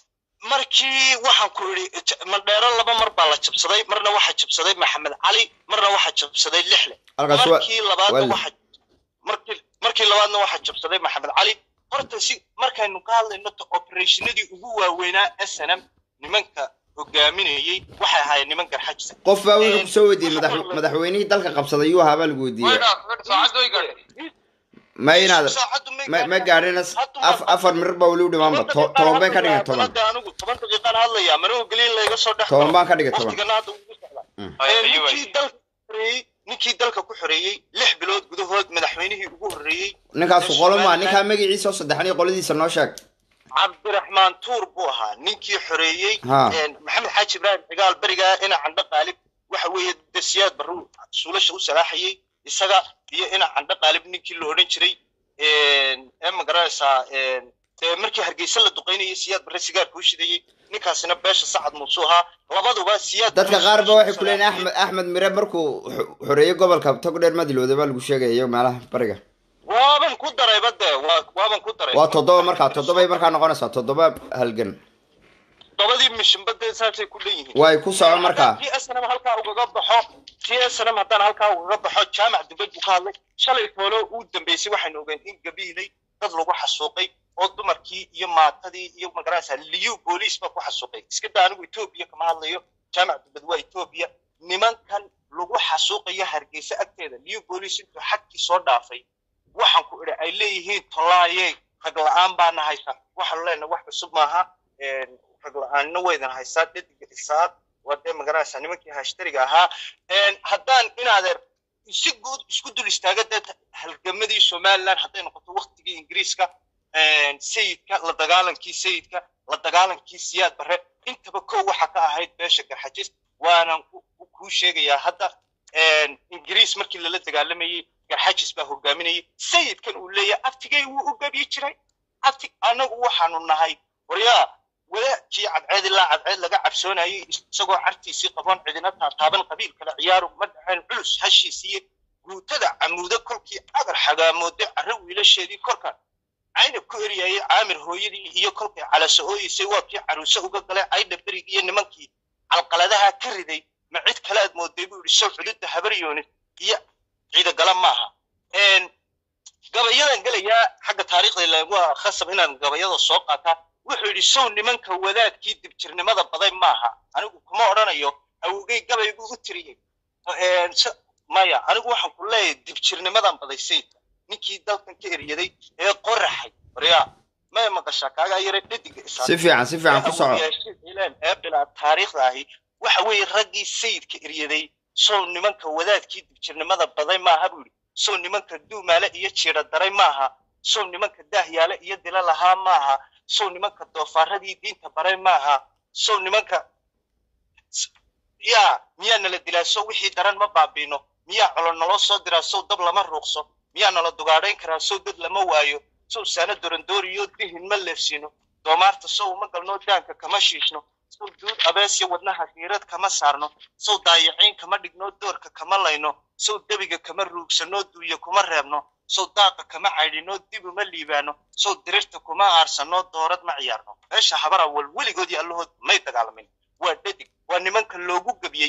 markii waxaan ku idhi mandheero laba mar baa la jabsaday marna waxaa jabsaday maxamed cali marna waxaa jabsaday lixle halkaas waa markii labaadna wali. waxa markii markii labaadna waxaa jabsaday maxamed cali horta si markaynu ka hadlayno ta operationadii ugu waaweynaa snm nimanka hogaaminayey waxay ahaayeen niman garxajisa qof baa wuxuu kusoo weydiiyey madax- madaxweynihii dalka qabsaday yuu ahaa baa lagu weydiiyey saacad way gaadhay ma inaad saacaddu may ma ma gaadhin. gaadhin af- afar mirir baa weli u dhimaanba to- toban bay ka dhigay toban Hadda anigu toban daqiiqaan hadlayaa mana ogolin layga soo dhex toban baan ka dhigay toban waqtigana hadda ugu socdaa Mm. Ee, ninkii dalka xoreeyey ninkii dalka ku xoreeyey lix bilood gudahood madaxweynihii ugu horreeyey ninkaasu qoloma ninkaa magaciisa oo saddexan iyo qoladiisa noo sheeg cabdiraxmaan tuur buu ahaa ninkii xoreeyey Ha. Een, maxamed xaaji ibraahim cigaal berigaa ina candho qaalib waxa weeye desiyaad barru suulasha u salaaxayey isaga iyo ina candho qaalib ninkii la odhan jiray Een, ee ma garanaysaa een, dee markii hargeysa la duqaynayay siyaad barre sigaarka u shidayey ninkaasina beesha sacad muusuu ahaa labaduba siyaad dadka Barre qaar ba waxay ku leeyihin salaaxayey. axmed axmed mire markuu xo- xoreeyey gobolka togdheer madilowda baa lagu sheegaya iyo meelaha bariga waaban ku darayba dee waa- waaban ku daray waa toddoba markaa toddobay markaa noqonaysaa toddoba halgan toddobadii mishinba dee saasay ku dhan yihiin way ku soco markaa t snm halkaa ugaga baxo t snm haddaan halkaa ugaga baxo jaamac dibad buu ka hadlay shalay toolo uu dambeysay waxaynu ogeen in gabiilay dad lagu xasuuqay oo dumarkii iyo maatadii iyo magaranaysa liyu booliis baa ku xasuuqay iska daa anigu etoobiya kama hadlayo jaamac dibad waa etoobiya nimankan lagu xasuuqayo hargeysa agteeda liyu booliis intuu xadkii soo dhaafay waxaan ku idhi ay leeyihiin tolaaye rag la-aan baana haysa waxaanu leenahay wax cusub maaha Een, rag la-aanna waydan haysaa dhediga isaaq waa dee magaranaysaa nimankii hashtariga ahaa Een, haddaan inaadeer si guud isku dul istaaga dee halgamadii somaliland hadday noqoto waktigii ingiriiska een, sayidka la dagaalankii sayidka la dagaalankii siyaad barre intaba kow waxa ka ahayd beesha garxajis waanan ku- ku- kuu sheegayaa hadda een, ingiriis markii lala dagaalamayey garxajis baa hogaaminayay sayidkan uu leeyahay aftigay wuu u gabi jiray abti anagu waxaanu nahay waryaa wadaadkii cadceed ilaa cadceed laga cabsoonayay isagoo cartiisii qaboon cidina taataaban qabiil kale ciyaaru ma dhaceen culus hashiisiiye guutada camuudo kolkii agar xagaamooday carro wiilasheedii korka caynab ku eryayay caamir hooyadii iyo kolkay calaso ooyeysay waa kii caruuse uga galay caydha berigi iyo nimankii calqaladaha ka riday ma cid kale aad mooday buu yidhi sow culidda habaryoonis iyo ciidagala maaha Een, gabayadan gelayaa xagga taariikhda ilaa waa khasab inaan gabayada soo qaataa wuxuu yidhi sow nimanka wadaadkii dibjirnimada baday maaha anigu kuma odhanayo awogey gabaygu u tiriyey Een, s- maya anigu waxaan ku leeyahay dibjirnimadan baday sayidka ninkii dalkan ka eryaday ee qoraxay waryaa maya maqashaa kaagaa yare dhediga isaa si fiican si fiican ku soco ilaan ee bilaa taariikhda ahi waxa weeye raggii sayidka eryaday sow nimanka wadaadkii dibjirnimada baday maaha buu yidhi sow nimanka duumaale iyo jiira daray maaha sow nimanka daahyaale iyo dila lahaa maaha sow nimanka doofaaradii diinta baray maaha sow nimanka s- yaa miyaa nala dilaa sow wixii daran ma baabiino miyaa colo naloo soo diraa sow dab lama ruuqso miyaa nala dugaadhayn karaa sow dad lama waayo sow saana dorandooriyo dihin ma leefsiino doomaarta sow ma galnoo daanka kama shiishno sow duud abeesya wadnaha hiirad kama saarno sow daayaciin kama dhigno doorka kama layno sow debiga kama ruugsanoo duuya kuma reebno sow daaqa kama caydhino dib uma liibaano sow dirirta kuma aarsano doorad ma ciyaarno meesha habara wal weligoodii allahood may dagaalamin waa dhadig waa nimanka loogu gebiyey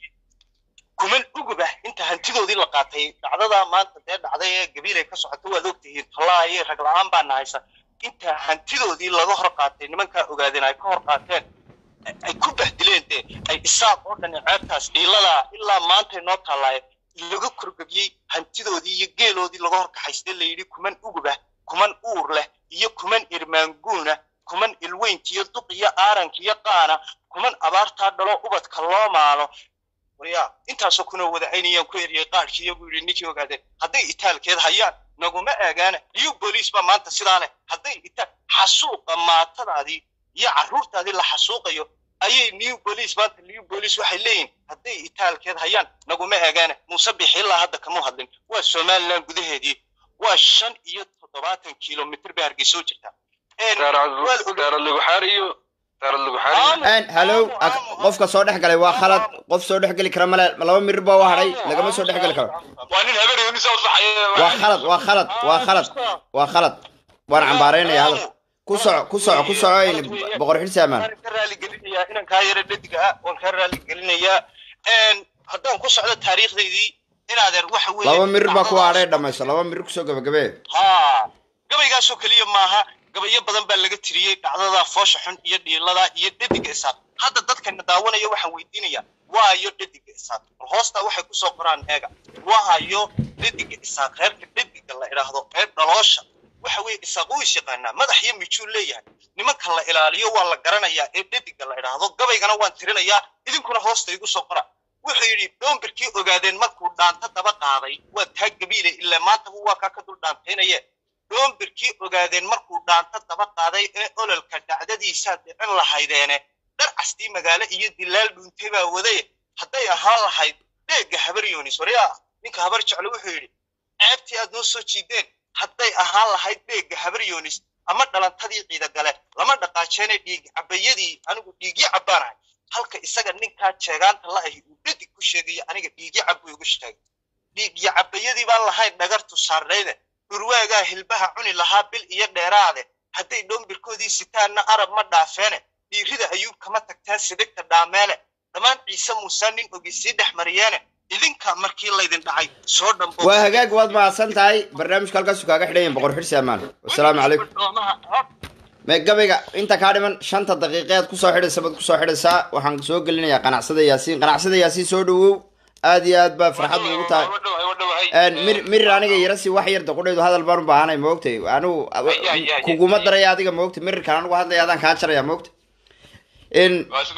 kuman ugubah inta hantidoodii la qaatay dhacdadaa maanta dee dhacday ee gabiilay ka socoto waad ogtihiin tallaaye rag la-aan baana haysa inta hantidoodii laga hor qaatay nimankaa ogaadeen ay ka hor qaateen ay ku bahdileen dee ay isaaq oo dhan ceebtaas dhiiladaa ilaa maantay noo taallaaye laga korgebiyey hantidoodii iyo geeloodii laga hor kaxaystay layidhi kuman ugubah kuman uur leh iyo kuman irmaanguuna kuman ilweyntiyo duq iyo aarankiyo qaana kuman abaartaa dhalo ubadka loo maalo waryaa intaasoo kuna wada aynayaan ku eriyay qaadhkii iyagu yidhi ninkii ogaadeen hadday itaalkeed hayaan naguma eegaana liyu booliis baa maanta sidaa leh hadday itaal xasuuqa maatadaadii iyo carruurtaadii la xasuuqayo ayay new booliis maanta new booliis waxay leeyihin hadday itaalkeed hayaan naguma eegaana muuse bixi ilaa hadda kama hadlin waa somaliland gudaheedii waa shan iyo toddobaatan kilomitr bay hargeysa u jirtaa Een, waa la og- daarad lagu xaariyo daarad lagu xaariyo Aamu, Een, hallow aamu, ak- aamu, qofka soo dhex galay waa khalad qof soo dhex geli kara male laba mirir baa u hadhay lagama soo dhex geli karo waa nin habeenay mise waa khalad waa khalad waa khalad waa khalad waan cambaaraynaya hadal ku ku soco ku soco ku soco in boqor xilsaamaan waan ka raali gelinayaa inaan kaa yara dhediga ah waan kaa raali gelinayaa haddaan ku socdo taariikhdaydii inaadeer waxa weeye laba mirir baa ku hadhay dhamayso laba mirir kusoo gabagabee ha gabaygaasoo keliya maaha gabayo badan baa laga tiriyey dhacdada foosha xun iyo dhiilada iyo dhediga isaaq hadda dadkana daawanaya waxaan weydiinaya waayo dhediga isaaq bal hoostaa waxay kusoo qoraan eega waayo dhediga isaaq reerka dhediga la idhaahdo reer dhaloosha waxa weeye isaaq uu is yaqaanaa madax iyo mijuu leeyahay nimanka la ilaaliyo waa la garanayaa ee dhediga la idhaahdo gabaygana waan tirinayaa idinkuna hoosta igu soo qora wuxuu yidhi dhombirkii ogaadeen markuu dhaanta daba qaaday waa taa gabiile ilaa maantaba waa kaa ka dul dhaantaynaye dhombirkii ogaadeen markuu dhaanta daba qaaday ee ololka dhacdadiisaa dhicin lahaydeene dhar castii magaalo iyo dilaal dhuuntay baa wadaye hadday ahaan lahayd dheegga habar yoonis waryaa ninka habar jeclo wuxuu yidhi ceebtii aad noo soo jiideen hadday ahaan lahayd dheegga habar yoonis ama dhalantadii ciidagale lama dhaqaajeene dhiig cabayadii anigu dhiigyo cabbaanahay halka isaga ninkaa jeegaanta la ahi uu dhadig ku sheegayo aniga dhiigyo cab buu igu sheegay dhiigyo cabayadii baan lahayn dhagartu saarnayde dhurwaagaa hilbaha cuni lahaa bil iyo dheeraade hadday dhombirkoodii sitaanna arab ma dhaafeene dhiirida ayuub kama tagtaan sidigta dhaameele dhammaan ciise muuse nin ogi sii dhex mariyeene idinka markii laydin dhacay soo dhambo waa hagaag waad mahadsan tahay barnaamijka halkaasu kaaga xidhayin boqor xilsaamaan wasalaamu calaykum me gabayga inta kaa dhiman shanta daqiiqeed kusoo xidhaysa baad kusoo xidhaysaa waxaan soo gelinayaa qanacsada yaasiin qanacsada yaasiin soo dhawow aad iyo aad baa farxad ugu tahay mir mir aniga yarasi wax yar daqudhaydu hadal baan u baahanay maogtay anigu kuguma daraya adiga maogtay mirirkan anigu hadlaya adaan kaa jaraya maogtay in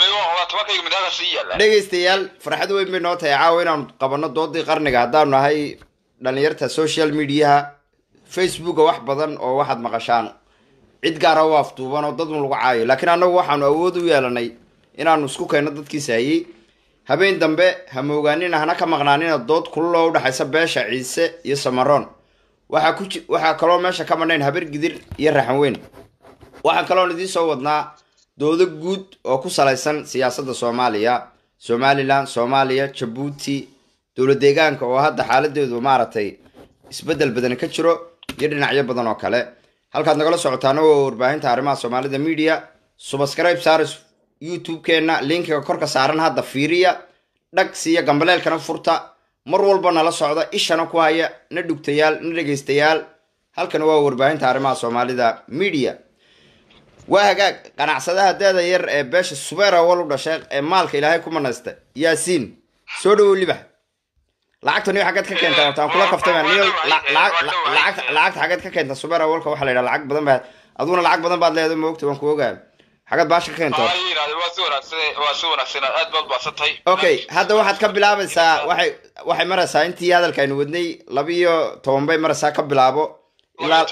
dhegaystayaal farxad weyn bay noo tahay caawa inaanu qabano doodii qarniga haddaanu nahay dhalinyarta social mediaha facebooka wax badan oo waxaad maqashaan cid gaara u afduuban oo dadun lagu caayo laakiin annagu waxaanu awood u yeelanay inaanu isku keenno dadkiisa hayey habeen dambe ha moogaanina hana ka maqnaanina dood kulul oo udhexaysa beesha ciise iyo samaroon waxaa ku ji waxaa kaloo meesha ka madhayn habar gidir iyo raxan weyn waxaan kaloon idiin soo wadnaa doodo guud oo ku salaysan siyaasadda soomaaliya somalilan soomaaliya jabuuti dowlad deegaanka oo hadda xaaladeedu maaragtay isbeddel badan ka jiro iyo dhinacyo badan oo kale halkaad nagala socotaana waa warbaahinta arrimaha soomaalida media subscribe saris youtube-keenna linkiga korka saaran hadda fiiriya dhag siiya gambaleelkana furta mar walba nala socda ishana ku haya na dhugtayaal na dhegaystayaal halkana waa warbaahinta arrimaha soomaalida media waa hagaag qanacsadaha daada yar ee beesha subeer awal u dhashay ee maalka ilaahay ku manaysta yaasiin soo dhawow libax lacagta niyo xaggeed ka keenta wataan kula kaftama niyo lacagta lacagta xaggeed ka keenta subeer awalka waxaa la yidhaha lacag badan baad aduguna lacag badan baad leedahay ma ogta waan ku ogaa xaggeed baasha ka keenta okay hadda waxaad ka bilaabaysaa waxay waxay maraysaa intii hadalka aynu wadnay laba iyo toban bay maraysaa ka bilaabo ilaa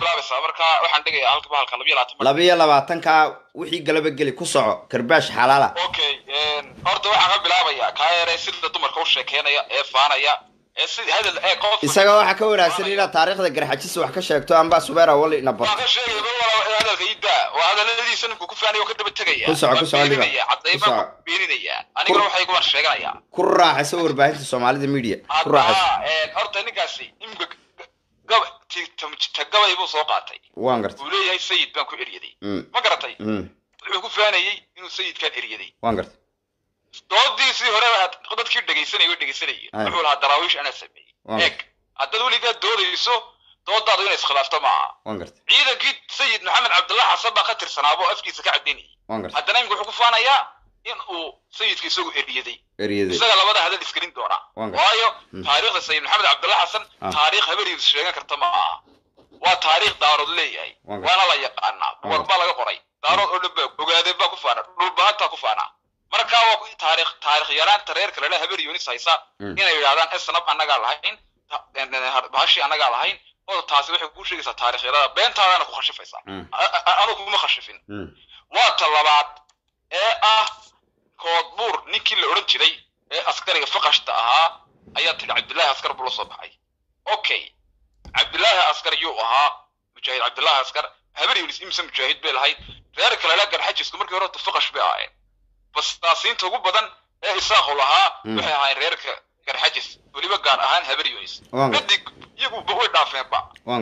laba iyo labaatanka wixii galaba geli ku soco karbaash xalaala okay horta waxaan ka bilaabayaa kaa yaree sida dumarka u sheekeynaya ee faanaya ee si hadal ee qof isaga waxaa ka wanaagsan inaad taariikhda garxajisa wax ka sheegto amba subeer awal ina waan barto ka sheegaya mar walaba hadalka idaa waa hadaladiisa ninku ku faanaya oo ka daba tegaya Ku soco, ku soco, Liba. cadday Ku soco. baan ku beeninaya anigana waxay ku war sheeganaya ku raaxayso warbaahinta soomaalida media ku raaxayso hadda horta ninkaasi imika gab tagabay buu soo qaatay waan gartay uu leeyahay sayid baan ku eryaday Mm, ma garatay mm, wuxuu ku faanayey inuu sayidkan eryaday waan gartay doodiisii hore aad dadkii dhegaysanayay oo dhegaysanayay Ay. wuxuu lahaa daraawiish anaa sameeyey Waa. eeg haddaad weligaa doodayso doodaadu inay iskhilaafto maaha waan gartay ciidankii sayid maxamed cabdullah xasan baa ka tirsanaabo afkiisa ka caddaynayay waan gartay haddana imika wuxuu ku faanayaa in uu sayidka isagu eryaday eryaday isaga labada hadal isgelin doona Waan gartay. waayo Mm. taariikhda sayid maxamed cabdullah xasan Ah. taariikh habariis sheegan karta ma aha waa taariikh daarood leeyahay Waan gartay. waana la yaqaanaa buwag baa laga qoray daarood oo dhan baa ogaadeen baa ku faana dhulbahantaa ku faana marka waa ku- taariikh taariikh yaraanta reerka lala habar yoonis haysa Mm. inay yidhahdaan esnab annagaa lahayn ta- en- en- bahashi annagaa lahayn oo taasi waxay kuu sheegaysaa taariikh yarada beentaadana ku khashifaysaa Mm, A- a- anu kuma khashifin mm, waa ta labaad ee ah koodbuur ninkii la odhan jiray ee askariga faqashta ahaa ayaa tidhi cabdillaahi askar buu la soo baxay okay cabdillaahi askar yuu ahaa mujaahid cabdillaahi askar habar yunis imse mujaahid bay lahayd reer kalena garxajisku markii hore faqash bay ahaayeen bastaasiinta ugu badan ee isaaqu lahaa Mm. waxay ahaayeen reerka garxajis weliba gaar ahaan habar yunis waan gartay midig iyagu way dhaafeenba waan gartay ma garata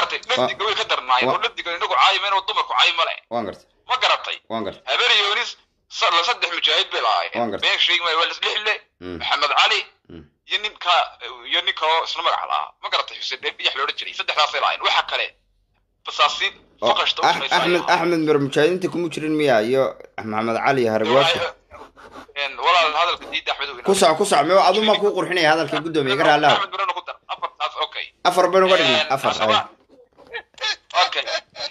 garatay dhadiga way ka darnaayeen Wa- oo dhadiga inagu caayimayn oo dumarku caayi male waan gartay ma garatay waan gartay habeer yoonis sa- la saddex mujaahid bay Waan lahaayeen gartay. been sheegi maayo waa lisdhexle Mm. maxamed cali Mm. iyo ninka iyo nin kaloo isla magac lahaa ma garatay xuseen dheer biyax loodhan jiray saddexdaasay lahaayeen waxa kale basaasiin oo faqashta u Ax- shaqaysa axmed axmed mir mujaahidiinta kuma jirin miya iyo maxamed cali iyo hargwaasha walaal hadalka diida axmed ku soc ku soc me aduma kuu qurxinaya hadalka guddoomiye ka raallah axmed mirana ku dar afartaas okay afar baynu uga dhignay afar ay. okay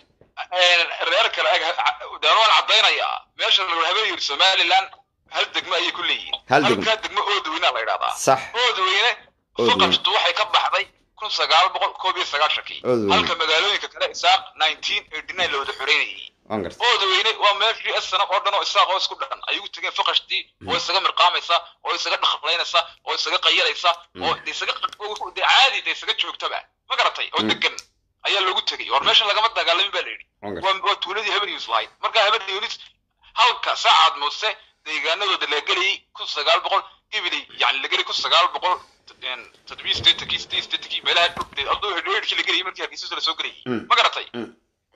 reer kale ag daan waan caddaynayaa meesha la habeen yiri somaliland hal degmo ayay ku leeyihiin Hal degmo. halkaa degmo oodweyna la yidhahdaa sax oodweyne Oodweyne. faqashtu waxay ka baxday kun sagaal boqol koob iyo sagaashankii Oodweyne. halka magaalooyinka kale isaaq nineteen eighty nine la wada xoreynayay waan gartay oodweyne waa meeshii asana oo dhan oo isaaq oo isku dhan ay ugu tegeen faqashtii oo isaga mirqaamaysa oo isaga dhaqlaynaysa oo isaga qayalaysa oo de isaga de caadi de isaga joogtaba ma garatay oo Mm. degan ayaa loogu tegay war meesha lagama dagaalamin baa la yidhi waan gartay waa waa tuuladii haben yunus lahayd marka haben yunus halka saacad muuse deegaanadooda la gelayay kun sagaal boqol ibili yani la gelay kun sagaal boqol toddobiyo sideetankii sideed sideetankii meelaha dhulkeed aduu hedheedhkii la gelayay markii hargeysa la soo gelayay Mm. ma garatay Mm.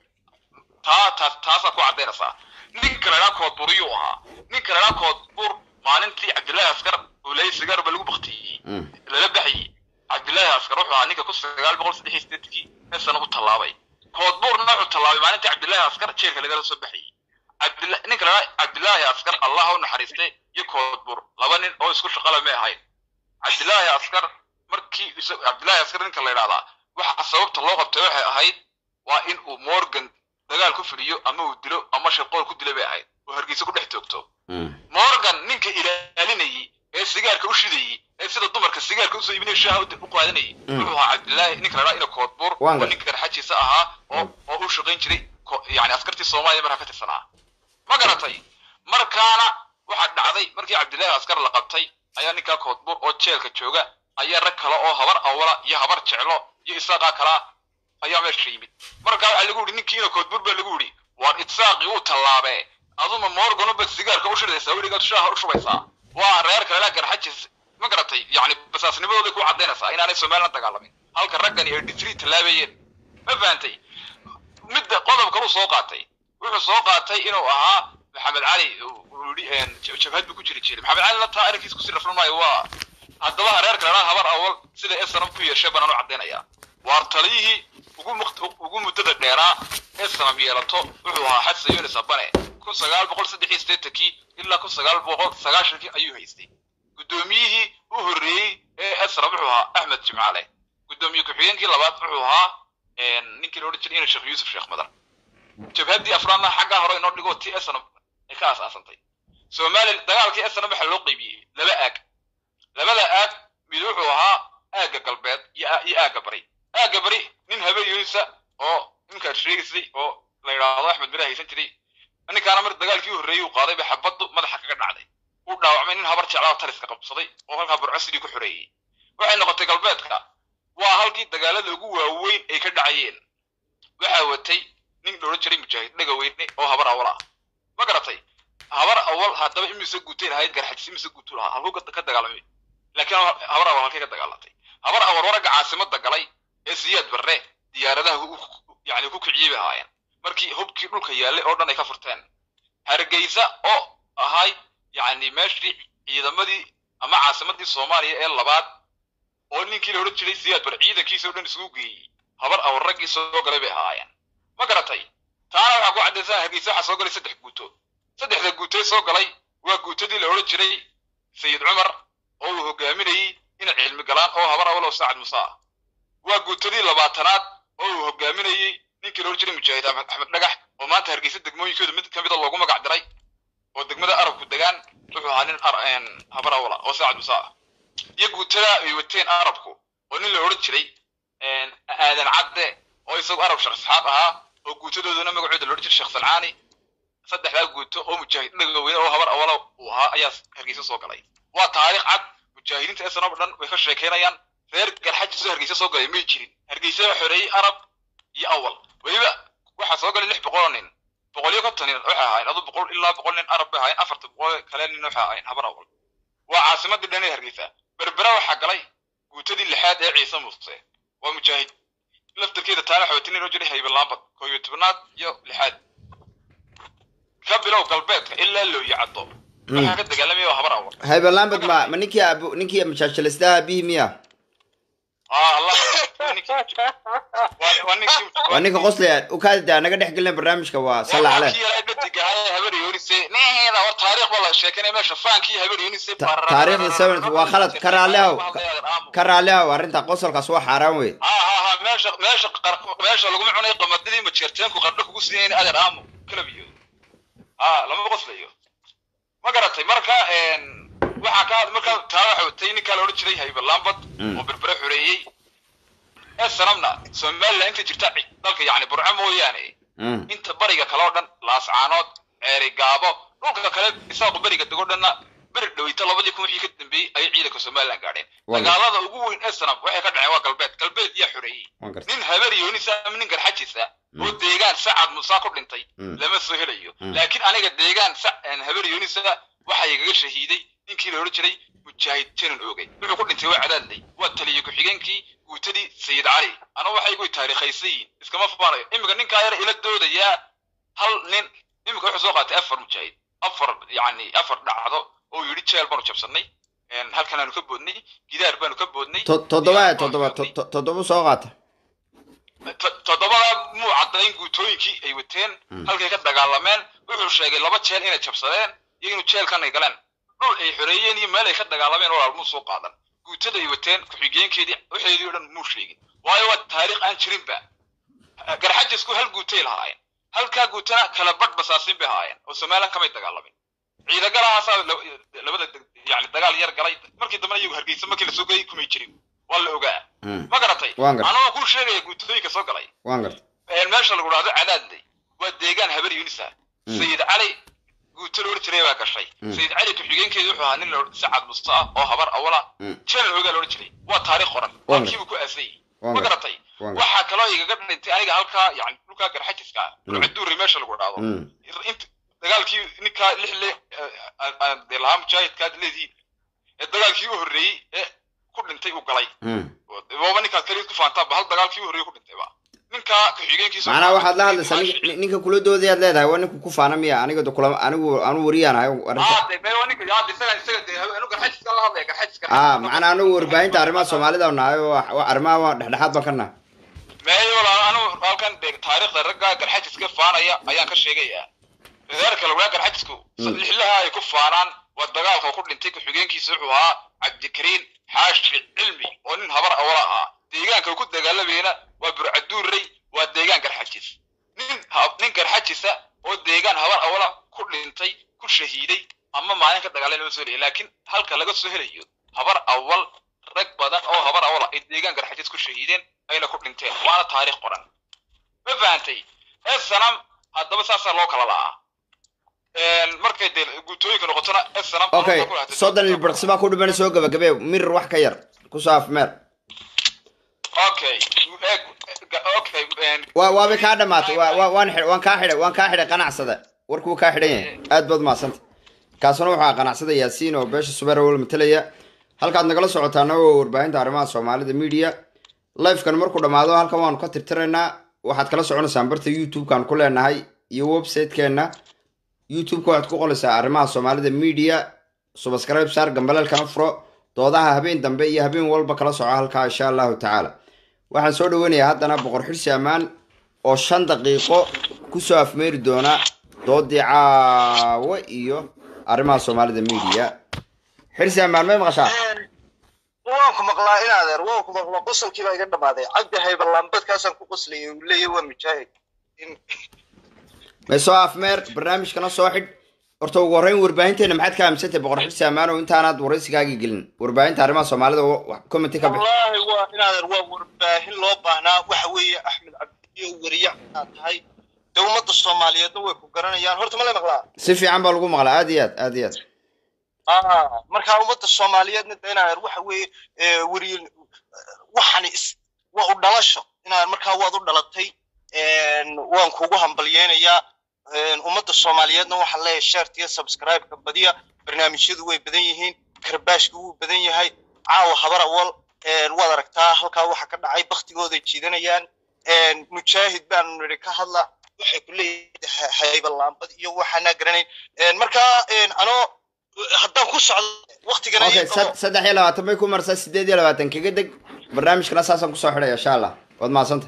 taa taas taasaa ku caddaynaysaa ninka la idhaa koodburiyuu ahaa ninka la idhaa koodbur maalintii cabdillaahi askar oo leeyay sigaar ba lagu baktiyey Mm. lala baxayey cabdillaahi askar wuxuu ahaa ninka kun sagaal boqol saddex iyo sideetankii meesana u tallaabay koodbuurna wuxuu tallaabay maalintii cabdillaahi askar jeelka lagala soo baxayey cabdilla ninka la idhaa cabdillaahi askar allah u naxariistay iyo koodbur laba nin oo isku shaqala may ahayn cabdillaahi askar markii isa- cabdillaahi askar ninka la idhahdaa waxa sababta loo qabtay waxay ahayd waa in uu morgan dagaal ku fuliyo ama uu dilo ama shaqool ku dilo bay ahayd oo hargeysa ku dhex toogto Mm. morgan ninka ilaalinayay ee sigaarka u shidayey ee sida dumarka sigaarka usoo iibinaya shaaha u u qaadanayay Mm. wuxuu ahaa cabdillaahi ninka la dhaa ina koodbuur Waan oo gar- ninka garxajiisa ahaa oo oo u shaqayn jiray ko- yani askartii soomaaliya markaa ka tirsanaa ma garatay markaana waxaa dhacday markii cabdillaahi askar la qabtay ayaa ninkaa koodbuur oo jeelka jooga ayaa rag kale oo habar awla iyo habar jeclo iyo isaaqaa kalaa ayaa meesha yimid markaa waxaa lagu yidhi ninkii ina koodbuur baa lagu yidhi waar itsaaqii uu tallaabee aduma morganubad sigaarka u shidaysaa weligaad shaaha u shubaysaa waa reer kale laa garxajis ma garatay yani basaasnimadooday ku caddaynaysaa inaanay somaliland dagaalamin halka raggani ay dhitrii tallaabayeen ma fahantay midda qodobka uu soo qaatay wuxuu soo qaatay inuu ahaa maxamed cali uu yidhi een, ja- jabhad buu ku jiri jiray maxamed calina taa arrinkiis kusii rafran maayo waa haddaba reer kalena habar awal sida esanam ku yeeshay baan u caddaynayaa waar taliyihii ugu muqt- ugu muddada dheeraa ee sanam yeelato wuxuu ahaa xasan yunis abane kun sagaal boqol saddex iyo siddeetankii ilaa kun sagaal boqol sagaashankii ayuu haystay guddoomiyihii u horreeyey ee esram wuxuu ahaa axmed jimcaale guddoomiye ku-xigeenkii labaad wuxuu ahaa een, ninkii la odhan jiray ina sheekh yuusuf sheekh madar jabhaddii afraadna xaggaa hore inoo dhigo ti esram ay ka aasaasantay somalilan dagaalkii esram waxaa loo qaybiyey laba aag labada aag mid wuxuu ahaa aagga galbeed iyo aa- iyo aagga bari aagga bari nin habeen yunisa oo ninkaad sheegaysay oo la yidhaahdo axmed mira haysan jiray ninkaana mar dagaalkii u horreeyey uu qaaday ba xabaddu madaxa kaga dhacday uu dhaawacmay nin habar jeclaa oo taliska qabsaday oo halkaa burco sidii ku xoreeyey waxay noqotay galbeedka waa halkii dagaalada ugu waaweyn ay ka dhacayeen waxaa watay nin la odhan jiray mujaahid dhegaweyne oo habar awal ah ma garatay habar awal haddaba imise guutay lahayd garxajis imise guutu lahaa halkuu ka- ka dagaalamay laakiin habar awal halkay ka dagaalatay habar awal waragga caasimada galay ee siyaad barre diyaaradaha ku- ku- yani ku kiciyey bay ahaayeen markii hubkii dhulka yaallay oo dhan ay ka furteen hargeysa oo ahay yani meeshii ciidamadii ama caasimadii soomaaliya ee labaad oo ninkii la odhan jiray siyaad bar ciidankiisa oo dhan isugu geeyey habar awal raggii soo galay bay ahaayeen ma garatay taana waxaa ku caddaysan hargeysa waxaa soo galay saddex guuto saddexda guutee soo galay waa guutadii la odhan jiray sayid cumar oo uu hogaaminayey ina cilmi galaan oo habar awal oo saacad musa ah waa guutadii labaatanaad oo uu hogaaminayey ninkii la odhan jiray mujaahid axmed axmed dhagax oo maanta hargeysa degmooyinkooda mid ka mida loogu magac diray oo degmada arabku degaan wuxuu ahaa nin ar- een, habar awala oo saacad musa ah iyo guutada ay wateen arabku oo nin la odhan jiray een, aadan cadde oo isagu arab shakhsxaab ahaa oo guutadoodana magacooda la odhan jiray sheekh salcaani saddexdaa guuto oo mujaahid dhagaweyne oo habar awala uu ahaa ayaa hargeysa soo galay waa taariikh cad mujaahidiinta esan oo dhan way ka sheekeynayaan reer garxajisoo hargeysa soo galay may jirin hargeysa waa xoreeyey arab iyo awal weliba waxaa soo galay lix boqol oo nin boqol iyo konton nin waxay ahaayeen adu boqol ilaa boqol nin arab bay ahaayeen afarta boqol kale nin waxay ahaayeen habar awal waa caasimadii dhan ee hargeysa berbera waxaa galay guutadii lixaad ee ciise muuse waa mujaahid laftarkeeda taana xootin inoo jiray haybalaambad koo iyo tobnaad iyo lixaad ka bilow galbeedka ilaa looyi caddo waxaa ka dagaalamaya waa habar awar haybalambad ma ma ninkii abu ninkii majaajilistaha abihi miya aa allah waa ninkii- waa- waa ninkii waa ninka qoslaya ukaada naga dhex gelina barnaamijka waa salla caleh kii yaraa dhadigahay habar yoonise neheeda war taariikh baa la sheekanaya meesha faankii habar yoonise Ta- taariikhda seven waa khalad ka raalli ahow ka raalli ahow arrinta qosolkaas waa xaaraan wey ha ha ha meesha meesha qar- meesha laguma cunay qamadadii majeerteenku qardho kugu siinayn adeer aamo kalabiyo ha lama qoslayo ma garatay marka een, waxaa ka marka taa waxa watay ninkaa la odhan jiray haybalambad Mm. oo berbere xoreeyey ee sanamna somaliland inta jirta ci- dalka yacni burco mooyaane Mm. inta bariga kale oo dhan laascaanood ceeri gaabo dhulka kale isaaqu beriga dego dhanna beri dhaweyta labadii kun wixii ka dambeeyey ayay ciidanka somaliland gaadheen Waa dagaalada ugu weyn ee sanam waxay ka dhaceen waa galbeed galbeed yaa xoreeyey waan gartay nin habar yoonisa ama nin garxajisa oo Mm. deegaan sacad musaa ku dhintay Mm. lama soo helayo Mm. laakiin aniga deegaan sa- een, habar yoonisa waxaa igaga shahiiday ninkii la odhan jiray mujaahid janan oogay wuxuu ku dhintay waa cadaadley waa taliye ku-xigeenkii guutadii sayid cali ana waxay igu taariikhaysan yihiin iskama faanayo iminka ninkaa yara ila doodayaa hal nin iminka wuxuu soo qaatay afar mujaahid afar yacni afar dhacdo oo yidhi jeel baanu jabsannay een, halkan aanu ka boodnay gidaar baanu ka boodnay To- toddoba Gidaar baanu toddoba ka boodnay. to- to- toddoba soo qaata To- toddobada muu caddayn guutooyinkii ay wateen Mm. halkay ka dagaalameen wuxuu sheegay laba jeel inay jabsadeen iyo inuu jeelkan ay galeen dhul ay xoreeyeen iyo meel ay ka dagaalameen walaal muu soo qaadan guutada ay wateen ku-xigeenkeedii waxeedii oo dhan muu sheegin waayo waa taariikh aan jirinba garxajisku hal guutay lahaayeen halkaa guutana kala badh basaasin bay ahaayeen oo somalilan kamay dagaalamin ciidagalahaasaa la- labada deg- yani dagaal yar galay markii dambena iyagu hargeysa markii lasoo geeyey kumay jirin waa la ogaa Mm. ma garatay Waan gartay. anagoo kuu sheegaya guutooyinka soo galay waan gartay een meesha lagu dhahdo cadaadley waa deegaan habar yunisa Mm. sayid cali guuto la odhan jiray baa gashay Mm. sayid cali ku-xigeenkeedu wuxuu ahaa nin la odhan- sacad musta ah oo habar awala Mm. janan ogaa la odhan jiray waa taariikh qoran Waan halkiibu ku aasayey Waan ma gartay. garatay Waan gartay. waxaa kaloo igaga dhintay aniga halkaa yani dhulkaa garxajiska Mm. rucduuri meesha lagu dhahdo Mm. inta dagaalkii ninkaa lixle dee lahaa mujaahidkaad leedihiin ee dagaalkii u horreeyey ee ku dhintay uu galay Mm. booba ninkaad kaliya ku faantaanba hal dagaalkii u horreeyey ku dhintay ba ninkaa ku-xigeenkiisa macnaha waxaad la hadlaysaa nin- nin- ninka kula doodayaad leedahay waa ninku ku faana miya aniga de kula anigu anu wariyaan ahay arrinta Ah, de mee waa ninka yaa de isaga isaga de anu garxajiska la hadlaya garxajiska ah macnaa anigu warbaahinta arrimaha soomaalida nahay oo wa- arrimaha waa dhexdhexaad baan ka nahay meeyo walaal anu halkan de taariikhda ragga garxajiska faanaya ayaan ka sheegayaa reerka lagaa garxajisku Mm. lixlaha ay ku faanaan waa dagaalka ku dhintay ku-xigeenkiisa wuxuu ahaa cabdikariin xaashi cilmi oo nin habar awala ah deegaanka uu ku dagaalamayna waa burcaduurrey waa deegaan garxajis nin ha- nin garxajisa oo deegaan habar awala ku dhintay ku shahiiday ama maalin ka dagaalay lama soo helaya laakiin halka laga soo helayo habar awal rag badan oo habar awala ay deegaan garxajis ku shahiideen ayna ku dhinteen waana taariikh qoran ma fahantay ee sanam haddaba saasaa loo kala la'aa markay dee guutooyinka noqotona ee sanam okay soddon ilbirqsi baa ku dhiman soo gabagabee mir wax ka yar kusoo afmeer okay eeg- okay een, waa waabay kaa dhamaatay waa waa- waan xidhay waan kaa xidhay waan kaa xidhay qanacsada warkuu kaa xidhan yahay aad baad mahadsanta kaasuna waxaa qanacsada yaasiin oo beesha subeer awal matalaya halkaad nagala socotaana waa warbaahinta arrimaha soomaalida media lifekan markuu dhammaado halkan waanu ka tirtiraynaa waxaad kala soconaysaan barta youtube-kan ku leenahay iyo website-keenna youtube-ka waxaad ku qolaysaa arrimaha soomaalida media subscribe saar gambaleelkana furo doodaha habeen dambe iyo habeen walba kala soco halkaa insha allahu tacaala waxaan soo dhaweynayaa haddana boqor xirsi ammaan oo shan daqiiqo kusoo afmeeri doona doodii caawo iyo arrimaha soomaalida media xirsi ammaan may maqashaa waan ku maqlaa in adeer waan ku maqlaa qosolkii baa iga dhamaaday cabdi haybalambadkaasaan ku qoslayay uu leeyahy waa mujaahid In- may soo afmeer barnaamijkana soo xidh horta ugu horreyn warbaahinteena maxaad ka aaminsantahay boqor xirsi ammaan oo intaanaad waraysigaagii gelin warbaahinta arrimaha soomaalida commenti ka bix wallaahi waa in adeer waa warbaahin loo baahnaa waxa weeye axmed cabdiyo weriye aad tahay dee ummadda soomaaliyeedna way ku garanayaan horta ma la maqlaa si fiican baa lagu maqlaa aad iyo aad aad iyo aad Ah, marka ummadda soomaaliyeedna de inaan waxa weeye ee, weriye waxani is waa u dhalasho inaan markaa waad u dhalatay een, waan kugu hambalyeynayaa een, ummadda soomaaliyeedna waxaan leeyahay shaartiya subscribe-ka badiya barnaamijyadu way badan yihiin karbaashka wuu badan yahay caawa habar awal een, waad aragtaa halkaa waxa ka dhacay baktigooday jiidanayaan mujaahid baanu nidhi ka hadla waxay ku leeyahay hayba laambad iyo waxaanaa garanayn marka anoo haddaan ku socdo waktigana okay sad- saddex iyo labaatan bay ku marsaa sideed iyo labaatan kaga deg barnaamijkana saasaan kusoo xidhaya insha allah waad mahadsanta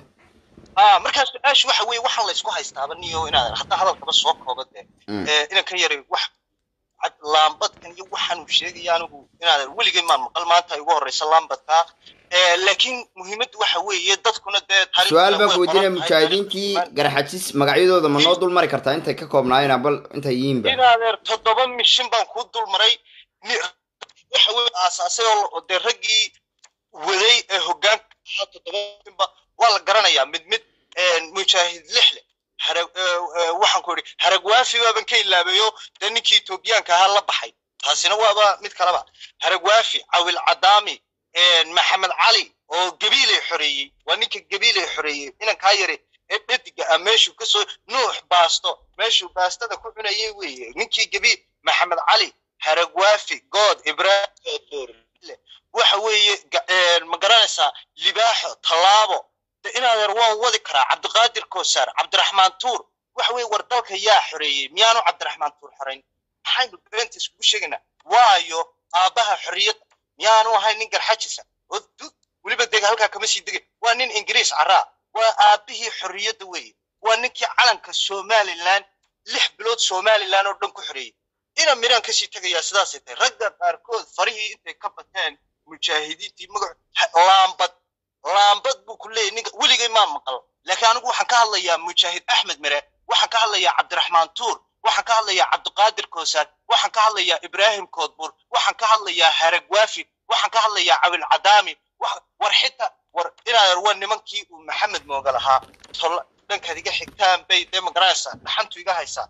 ah markaa su-aashu waxa weeye waxaan la isku haystaaba niyo inaad haddaa hadalkaba soo kooba dee Mm. Eh, inan ka yaray wax cad- laambadkan iyo waxaan uu sheegaya anigu inaadan weligay maan maqal maanta ay ugu horeysa laambadkaa Eh, laakiin muhiimaddu waxa weeye dadkuna dee taariikhda su-aal baan way ku weydiinaya qoran tahay, mujaahidiintii taariikhda- garxajis magacyadooda ma noo dul mari kartaa intay ka koobnaayeen bal intay yihiinba inaadeer toddoba mishin baan kuu dul maray ni- waxa weye aasaasay oo oo dee raggii waday ee hoggaanka ahaa toddoba mishinba waa la garanayaa mid mid mujaahid lixle harag eh, eh, waxaan ku idhi harag waafi baaban ka ilaabayo dee ninkii etoobiyaanka ahaa la baxay taasina waaba mid kaleba harag waafi cawil cadaami maxamed cali oo gabiilay xoreeyey waa ninka gabiilay xoreeyey inankaa yari ee dhediga ah meeshuu kasoo nuux baasto meeshuu baastada ku cunayay weeye ninkii gabiil maxamed cali haragwaafi good ibraahim waxa weeye ga- een, ma garanaysaa libaaxo tallaabo de inaadeer waan wadi karaa cabdiqaadir koosaar cabdiraxmaan tuur waxa weeye war dalka yaa xoreeyey miyaanu cabdiraxmaan tuur xorayn maxaynu beenta iskugu sheegaynaa waayo aabbaha xorriyadda miyaanu ahayn nin garxajisa oo du weliba dega halkaa kama sii degay waa nin ingiriis caraa waa aabbihii xorriyadda weeye waa ninkii calanka somalilan lix bilood somalilan oo dhan ku xoreeyey ina miraan kasii tegayaa sidaasay tahay ragga qaarkood farihii intay ka bateen mujaahidiintii magac ha- laambad laambad buu ku leeyahy ninka weligay maa maqal laakiin anigu waxaan ka hadlayaa mujaahid axmed mere waxaan ka hadlayaa cabdiraxmaan tuur waxaan ka hadlayaa cabdiqaadir koosaad waxaan ka hadlayaa ibraahim koodbuur waxaan ka hadlayaa harag waafi waxaan ka hadlayaa cabil cadaami wax- war xita war inaadan waa nimankii uu maxamed mooga lahaa tol dhankaad iga xigtaan bay dee magaranaysaa dhaxantu iga haysaa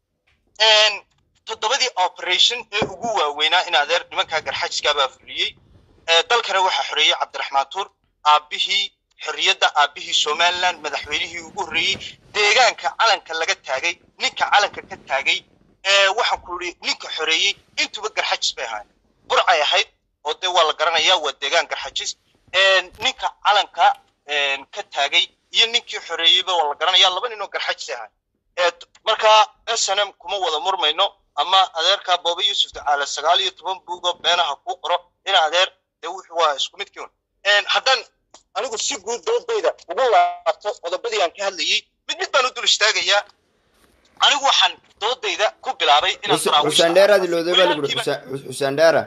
Een, toddobadii operation ee ugu waaweynaa in adeer nimankaa garxajiskaa baa fuliyey Ee, dalkana waxaa xoreeyey cabdiraxmaan tuur aabbihii xorriyadda aabbihii somaliland madaxweynihii ugu horreeyey deegaanka calanka laga taagay ninka calanka ka taagay ee waxaan ku yidhi ninka xoreeyey intuba garxajis bay ahaayeen burcay ahayd oo dee waa la garanayaa waa deegaan garxajis Een, ninka calanka een, ka taagay iyo ninkii xoreeyeyba waa la garanayaa laba nin oo garxajis ay ahaayeen Ee, t- marka snm kuma wada murmayno ama adeerkaa booba yuusuf tacaala sagaal iyo toban buugoo beenaha kuu qoro in adeer dee wuxuu waa isku midkii un Een, haddaan anigu si guud doodayda ugu laabto qodobadii aan ka hadlayey mid mid baan u dul istaagayaa anigu waxaan doodayda ku bilaabay inaan daraawiishta xuseen dheeraad ilowday baa lagu walaalkiiba- yidhi xuseen dheera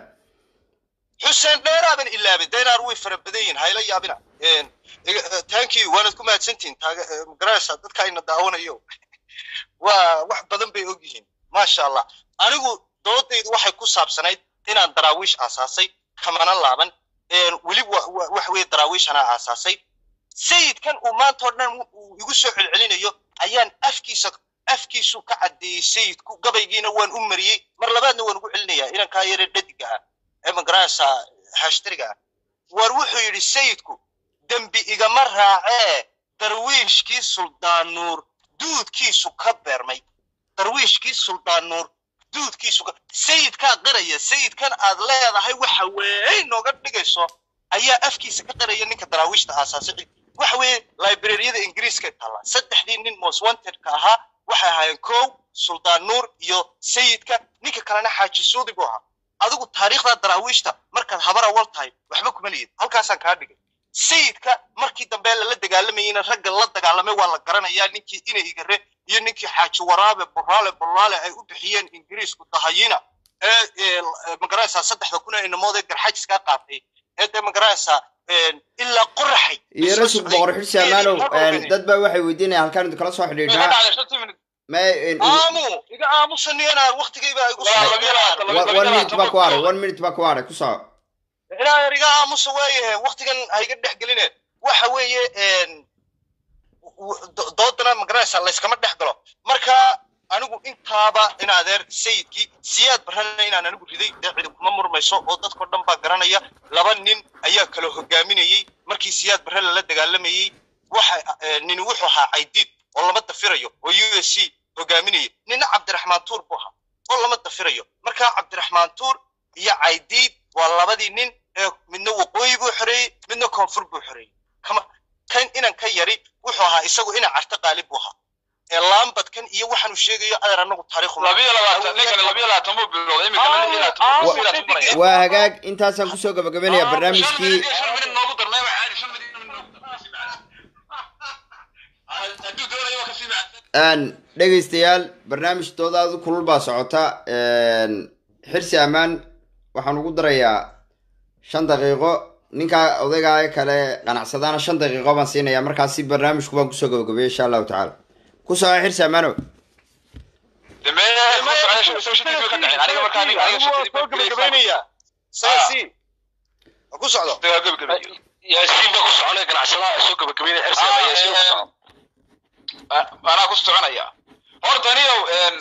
xuseen dheeraaban ilaabay deenaar way fara badan yihiin hayla yaabina Een, iga- eh, thank you waanad ku mahadsantihin taaga eh, magaranaysaa dadka ayna daawanayo waa wax badan bay og yihiin maasha allah anigu doodaydu waxay ku saabsanayd inaan daraawiish aasaasay kamana laaban Een, weli wa- wa- waxa weeye daraawiishanaa aasaasay sayidkan uu maanta oo dhan uu igu soo celcelinayo ayaan afkiisa afkiisu ka caddeeyey sayidku gabaygiina waan u mariyey mar labaadna waan ugu celinayaa inankaa yare dhadiga ah ee magaranaysaa hashtariga ah war wuxuu yidhi sayidku dembi igama raacee darwiishkii suldaan nuur duudkiisu ka beermay darwiishkii suldaan nuur duudkiisu ka sayidkaa qiraya sayidkan aad leedahay waxa weey nooga dhigayso ayaa afkiisa ka qiraya ninka daraawiishta aasaasay waxa weeye librariyada ingiriiska taalla saddexdii nin most wantedka ahaa waxay ahaayeen kow suldaan nuur iyo sayidka ninka kalena xaaji suudi buu ahaa adigu taariikhda daraawiishta markaad habar awal tahay waxba kuma lihid halkaasaan kaa dhigay sayidka markii dambe lala dagaalamayeyna ragga la dagaalamay waa la garanayaa ninkii inaygare iyo ninkii xaaji waraabe buraale bulaale ay u bixiyeen ingiriisku dahayina ee ee, magaranaysaa saddexda kun ee inamood ee garxajiskaa qaatay ee dee magaranaysaa een, ilaa qoraxay iyo rasug boqor xirsi amaanow dad baa waxay weydiinayaan halkaan idin kala soo Meeqa xidhiidhnaa dhacday shantii minute? ma aamu iga aamusaniyana waktigayba igu Waa labiyo labaatan, labiyo one minute baa ku haray one minute baa ku haray ku soco ilaa yar iga aamusa waayahe waktigan ha iga dhex geline waxa weeye een, w- do- doodana magaranaysaa layskama dhex galo marka anigu intaaba in adeer sayidkii siyaad barana inaan anigu riday dee cidi kuma murmayso oo dadkao dhan baa garanaya laba nin ayaa kala hogaaminayey markii siyaad barre lala dagaalamayey waxa eh, nin wuxuu ahaa caydiid oo lama dafirayo oo u s c hogaaminayay nina cabdiraxmaan tuur buu ahaa oo lama dafirayo marka cabdiraxmaan tuur iyo caydiid waa labadii nin ee midna waqooyi buu xoreeyey midna koonfur buu xoreeyey kama kan inan ka yari wuxuu ahaa isagu ina carta qaalib buu ahaa ee laambadkan iyo waxaanu sheegayo adeer anagu taariikhu labiyo labaatan ninkani labiyo labaatan buu bilowday iminkana lix iyo labaatan buu sii labaatan maraya waa hagaag intaasaan kusoo gabagabeynaya barnaamijkii shan minit noogu darnay waa caadi shan minit noogu darnay hadduu doonayo waa kasii macsan Een, dhegaystayaal barnaamij doodaadu kulul baa socota Een, xirsi ammaan waxaan ugu darayaa shan daqiiqo ninka odaygaa kale qanacsadaana shan daqiiqo baan siinayaa markaasi barnaamijku baan kusoo gabagabeeyay insha allahu tacaala ku soco xirsi ammaano damee ma socda shan shan shantiis way ka dhaceen aniga markaa aniga aniga shantiis soo gabagabeynaya saasi ha ku socdo gabagabeeyo yaasiin baa ku soconaya ganacsadaha soo gabagabeynaya xirsi ama yaasiin ku socon anaa ku soconaya horta aniyow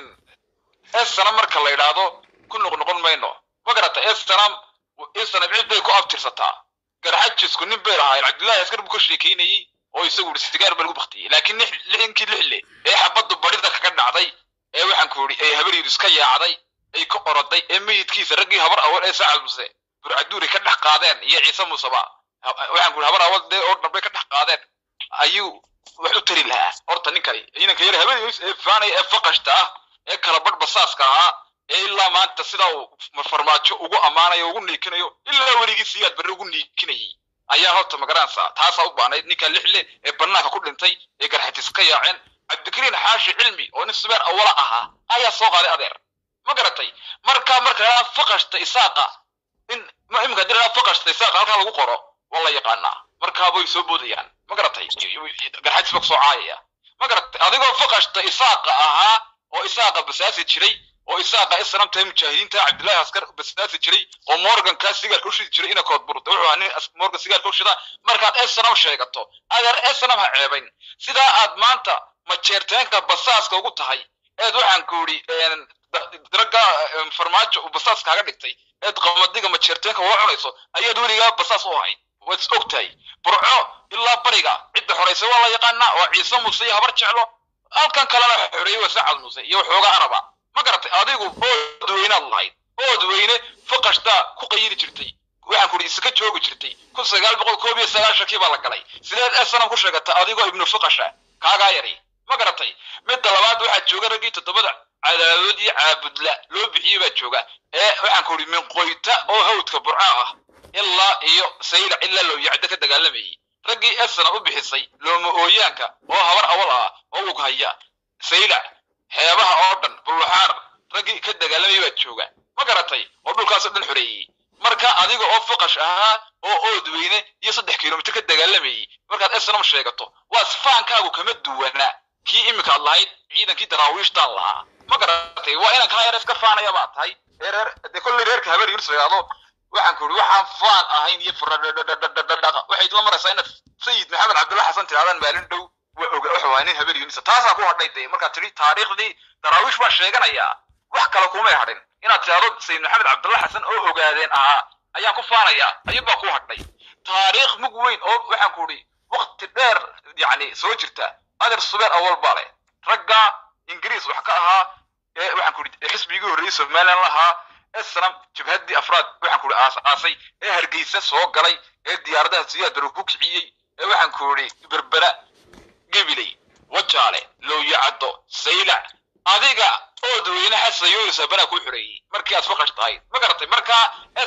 esana marka la yidhaahdo ku noqnoqon mayno ma garata esanam esana cid bay ku abtirsataa garxajisku nin bay lahaayeen cabdullaahi askar buu ka sheekeynayey oo isagu yidhi sigaar baa lagu baktiyey laakiin lix lixinkii lixle ee xabaddu badhida kaga dhacday ee waxaan ku yidhi ee habaryadu iska yaacday ay ka oroday ee meyidkiisa raggii habar awal ee sacad muse burcaduuri ka dhex qaadeen iyo ciise musaba Ha- waxaan ku yidhi habar awal dee oo dhan bay ka dhex qaadeen ayuu wax u tari lahaa horta ninkani inanka yar habeenays ee faanaya ee faqashta ah ee kala badh basaaska ahaa ee ilaa maanta sidaa uu farmaajo ugu ammaanayo ugu niikinayo ilaa weligii siyaad barre ugu niikinayay ayaa horta magaranaysaa taasaa u baanayd ninka lixle ee banaanka ku dhintay ee garxatis ka yaaceen cabdikariin xaashi cilmi oo nin subeer awala ahaa ayaa soo qaaday adeer ma garatay marka marka la faqashta isaaqa in ma imika hadii la faqashta isaaqa halkaa lagu qoro waa la yaqaanaa markaa way soo boodayaan ma garatay garxajis baa kusoo caayaya ma garatay adigoo faqashta isaaqa ahaa oo isaaqa basaasi jiray oo isaaqa islam tahay mujaahidiinta cabdullaahi askar basaasi jiray oo morgankaa sigaarka u shidi jiray ina kood burda wuxuu ahaa nin as- morgan sigaarka u shida markaad esnam sheegato adeer esnam ha ceebayn sidaa aad maanta majeerteenka basaaska ugu tahay eed waxaan ku yidhi ragga farmaajo uu basaas kaaga dhigtay eed qamadiga majeerteenka waa cunayso ayaad weligaa basaas u ahayd waad is og tahay burco ilaa bariga cidda xoraysay waa la yaqaanaa waa ciise muuse iyo habar jeclo halkan kalena xoreeyey waa sacad muuse iyo waxoogaa araba ma garatay adigu ood weynaad lahayd ood weyne faqashtaa ku qayiri jirtay waxaan ku iska joogi jirtay kun sagaal boqol koob iyo sagaashankii baa la galay sideed esanam ku sheegata adigoo ibnu faqasha kaagaa yari ma garatay midda labaad waxaa jooga raggii toddobada cadaadood iyo caabudla loo bixiyey baa jooga ee waxaan ku ihi min qoyta oo hawdka burca ah ilaa iyo sayla ilaa loo yacdo ka dagaalamayey raggii esana u bixisay looma ooyaanka oo habar awal ah oo ug haya sayla xeebaha oo dhan buluxaar raggii ka dagaalamayay baa jooga ma garatay oo dhulkaasoo dhan xoreeyey marka adiga oo faqash ahaa oo ood weyne iyo saddex kilomitir ka dagaalamayey markaad esnam sheegato waa sifaankaagu kama duwana kii iminka ad lahayd ciidankii daraawiishtaan lahaa ma garatay waa inaan kaa yar iska faanaya baa tahay ee reer dee kolley reerka habar yunus yidhaahdo waxaan ku ihi waxaan faan ahayn iyo furadhadhadhadhadhaqa waxay isla maraysaa inaad sayid maxamed cabdulla xasan tirahdaan maalin dhow waa oga waxa waa nin habar yunisa taasaa ku hadhay dee markaad tidhi taariikhdii daraawiish baa sheeganayaa wax kale kumay hadhin inaad tidhahdo sayid maxamed cabdulla xasan oo ogaadeen ahaa ayaan ku faanayaa ayuunbaa ku hadhay taariikh mug weyn oo waxaan ku ihi wakti dheer yacni soo jirta adeer subeer awal baa leh ragga ingiriis wax ka ahaa ee waxaan ku ihi xisbigii horreeyey somaliland lahaa esnam jabhaddii afraad waxaan ku ihi aas aasay ee hargeysa soo galay ee diyaaradaha siyaad baru ku kiciyey ee waxaan ku ihi berbera gebiley wajaale lowyacaddo saylac adiga ood weyne xasan yuunus banaa ku xoreeyey markii aad faqash tahay ma garatay markaa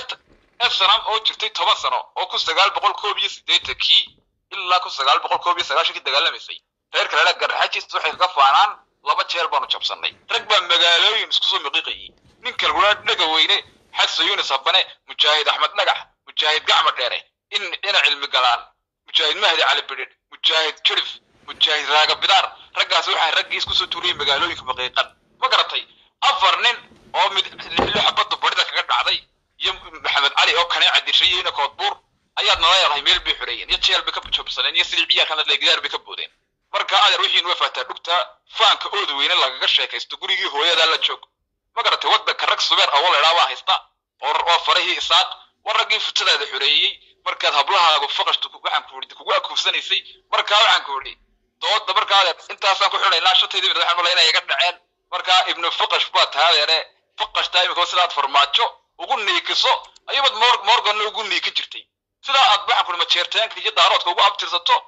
esnam oo jirtay toban sano oo kun sagaal boqol koob iyo siddeetankii ilaa kun sagaal boqol koob iyo sagaashankii dagaalamaysay reer kalena garxajis waxay kaga faanaan laba jeer baanu jabsannay rag baa magaalooyin isku soo miqiiqayey ninka lagula dhaga weyne xasan yuunus habane mujaahid axmed dhagax mujaahid gacma dheere in ina cilmi galaan mujaahid mahdi cali bidhidh mujaahid jirif mujaahid raaga bidaar raggaas waxaa raggii isku soo tuuriyey magaalooyinka maqiiqan ma garatay afar nin oo mid lixlo xabadda barida kaga dhacday iyo maxamed cali oo kaneeca dishay iyo ina koodbuur ayaad nala leedahay meel bay xoreeyeen iyo jeel bay ka jabsaneen iyo sidii ciyaalkan adle gidaar bay ka boodeen marka adeer wixiin waa faataa dhugta faanka ood weyne lagaga sheekaysto gurigii hooyadaa la joog ma garatay waddanka rag subeer awal idhaa baa haysta oo oo farahii isaaq war raggii futadaada xoreeyey markaad hablahaagu faqashtu waxaan ku idhi kugu akuufsanaysay markaa waxaan ku idhi dooda markaa adeer intaasaan ku xidhaynaa shantaydii mid waxaan malay inay iga dhaceen markaa ibnu faqash baa tahay adeere faqashtaa imika sidaad farmaajo ugu niikiso ayubaad mor morganna ugu niikin jirtay sidaa aad waxaan ku idhi majeerteenka iyo daaroodka ugu abtirsato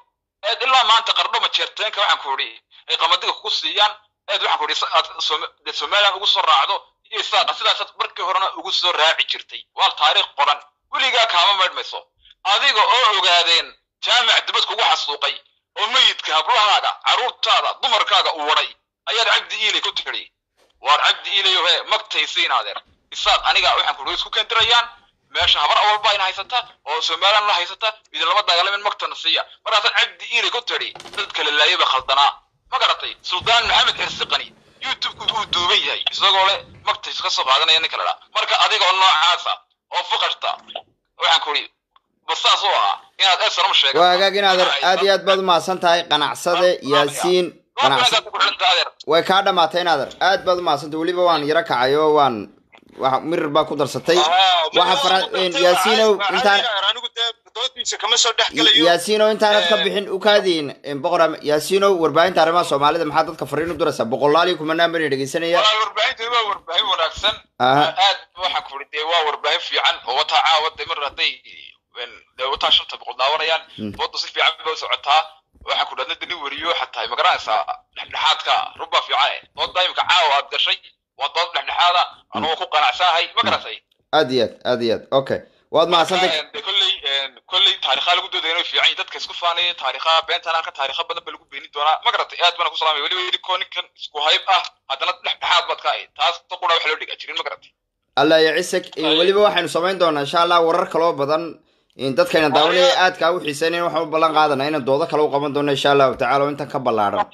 eed ilaa maanta qardho majeerteenka waxaan ku idhi ay qamadiga kugu siiyaan eed waxaan ku idhi sa- aad Sooma- dee somaliland ugu soo raacdo iyo saaqa sidaasaad markii horena ugu soo raaci jirtay waa taariikh qoran weligaa kaama maydhmayso adiga oo ogaadeen jaamic dibad kugu xasuuqay oo meyidka hablahaaga carruurtaada dumarkaaga u waday ayaad cabdi iilay ku tidhi waar cabdi iilayo he magtaysiin adeer isaaq aniga waxaan ku isku keendirayaan meesha habar awal baa ina haysata oo somaliland la haysata idin lama dagaalamin magtana siiya markaasaad cabdi iilay ku tidhi dad kala laayay baa khaldanaa ma garatay suldaan maxamed xirsiqani youtube-ku uu duuban yahay isagoo le magta iska soo qaadanaya ninka ladhaa marka adiga oo noocaasa oo fuqarta waxaan ku idhi basaas u ahaa inaad esanam sheegato waa hagaag inaad aad iyo aad baad umahadsan tahay qanacsade yaasiin qanacsa way kaa dhamaatay inaader aad baad umahadsantahay weliba waan yaro kacay oo waan waxa mirir baa ku darsatay waxa fara yaasiinow intaan anigu dee doodiisa kama soo dhex gelayo yaasiinow intaanad ka bixin u kaadiin boqor yaasiinow warbaahinta arrimaha soomaalida maxaa dadka fariin u diraysaa boqolaal iyo kumanaan bani dhegeysanaya waa warbaahinta waa warbaahin wanaagsan Aha. aad waxaan ku idhi dee waa warbaahin fiican oo wataa caawa de mar hadday dee wataa shanta boqol daawanayaan Mm. dooda si fiican bay u socotaa waxaan ku dhahna dani weriyo xataa ma garanaysaa dhexdhexaadka rubba fiican eh dooda imika caawa aad gashay waa dood dhexdhexaada anugoo ku qanacsanahay ma garatay aad iyo aad aad iyo aad okay waad mahadsantay Marka, de kolley kolley taariikhaa lagu doodaya inay fiican yihiin dadka isku faanaya taariikhaa beentan halka taariikha badan ba lagu beenin doonaa ma garatay aad baan ku salaamay weliba idinkoo ninkan isku hayb ah haddana dhexdhexaad baad ka ahayd taas qura wax loo dhiga jirin ma garatay allah ya cisag weliba waxaynu samayn doonaa insha allah warar kaloo badan in dadkayna daawanaya aadkaa u xiiseynayn waxaan u ballan qaadanaa inaan doodo kale u qaban doono insha allahu tacala oo intan ka ballaadhan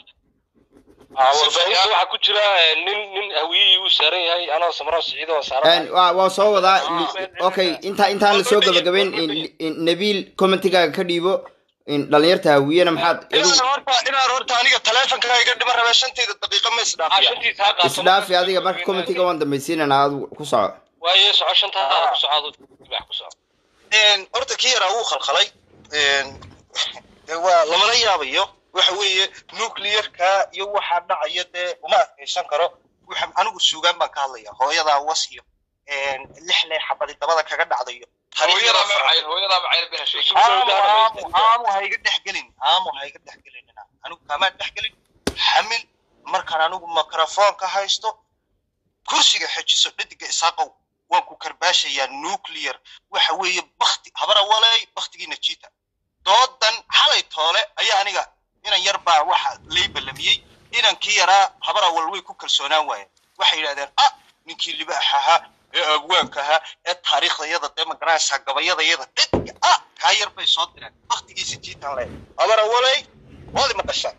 warbaahinta waxaa ku jira eh, nin nin hawiyihii uu saaran yahay anoo samro siciido oo saaran Een, waa waa soo wadaa li- okay inta intaan la soo gabagabayn in- in nabiil commentigaaga ka dhiibo in dhalinyarta hawiyena maxaad inaan horta inaan horta aniga taleefonkaa iga dhiman rabaa shantayda daqiiqa ma isdhaafiya shantiisa ha qaato isdhaafi adiga marka commentiga waan dambaysiinana aad ku soco waaye soco shantaa ku soco aduu wax ku soco Een, horta kii yaraa wuu khalkhalay Een, dee waa lamala yaabayo waxa weeye nuclearka iyo waxaa dhacaya dee uma adkaysan karo waxa anigu suugaan baan ka hadlaya hooyadaa was iyo een, lix lee xabadi dabada kaga dhacdayo hooyadaa macayn hooyadaa macayn bina sheegay aamu aamu aamu ha iga dhex gelin aamu ha iga dhex gelin anigu kaamaan dhex gelin xamil markaan anigu mikrafoonka haysto kursiga xejiso dhediga isaaqow waan ku karbaashayaa nuclear waxa weeye bakti habara waley baktigiina jiita doodan xalay toole ayaa aniga inan yar baa waxa lay ballamiyey inankii yaraa habara wal way ku kalsoonaan waayeen waxay yidhahdeen ah ninkii libaax ahaa ee agwaanka ahaa ee taariikhdayada dee magaranaysaa gabayadayada dhediga ah kaa yar bay soo direen baktigiisa jiitan le habara waley waadi maqashaan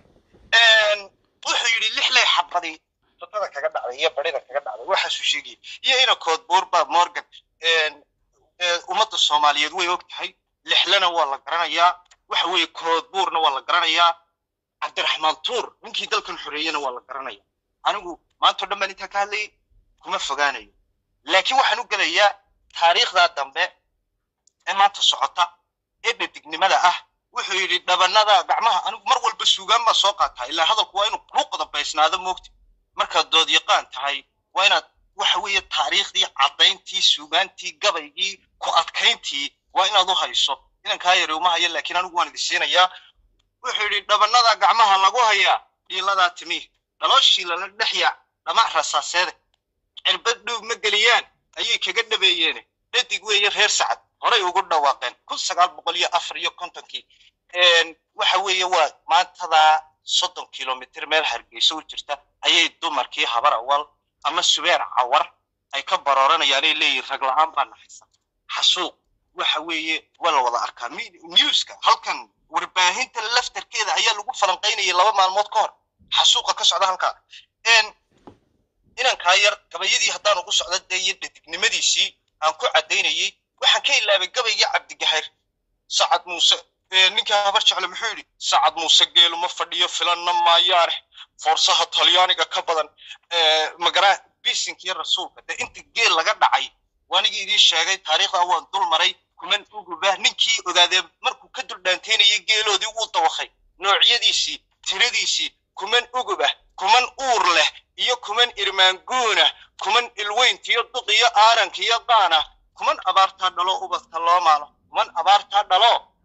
wuxuu yidhi lix lay xabadi dadada kaga dhacday iyo barida kaga dhacday waxaasuu sheegayay iyo ina koodbuur baa morgan ee, ummadda soomaaliyeed way og tahay lixlana waa la garanayaa waxa weeye koodbuurna waa la garanayaa cabdiraxmaan tuur ninkii dalkan xoreeyena waa la garanaya anigu maanta o dhan baan intaa ka hadlayay kuma fogaanayo laakiin waxaan u gelayaa taariikhdaa dambe ee maanta socota ee dhadignimada ah wuxuu yidhi dhabanada gacmaha anigu mar walba suugaan baa soo qaataa ilaa hadalku waa inuu kuu qodobaysnaado moogta markaad dood yaqaan tahay waa inaad waxa weeye taariikhdii caddayntii suugaantii gabaygii ku adkayntii waa inaad u hayso inankaa yari uma hayo laakiin anigu waan idin siinayaa wuxuu yidhi dhabanada gacmaha lagu hayaa dhiiladaa timi dhalooshii lala dhexyaa dhamac rasaaseede cirbad dhuub ma geliyaan ayay kaga dhabeeyeen dhadig weeye reer sacad horay ugu dhawaaqeen kun sagaal boqol iyo afar iyo kontonkii waxa weeye waa maantadaa soddon kilomitr meel hargeysa u jirta ayay dumarkii habar awal ama subeer cawar ay ka barooranayaan ay leeyihin rag la-aan baa naxaysa xasuuq waxa weeye waa la wada arkaa Mi- newska halkan warbaahinta laftarkeeda ayaa lagu falanqaynayay laba maalmood ka hor xasuuqa ka socda halkaa En, inankaa yar gabayadii haddaan ugu socda dee iyo dhadignimadiisii aan ku caddaynayey waxaan ka ilaabay gabaygii cabdigahayr sacad muuse ee, ninkaa habar jecle muxuu yidhi sacad muuse geeluma fadhiyo filanna maayaane foorsaha talyaaniga ka badan ee, magaraa bisinkiyo rasuulka dee inta geel laga dhacay waanigii idiin sheegay taariikhdaa waan dul maray kuman uguba ninkii ogaadee markuu ka dul dhaanteynayay geeloodii wuu dawakay noocyadiisii tiradiisii kuman ugubah kuman uur leh iyo kuman irmaanguuna kuman ilweyntiyo duqiyo aarankiyo qaana kuman abaartaa dhalo ubadka loo maalo kuman abaartaa dhalo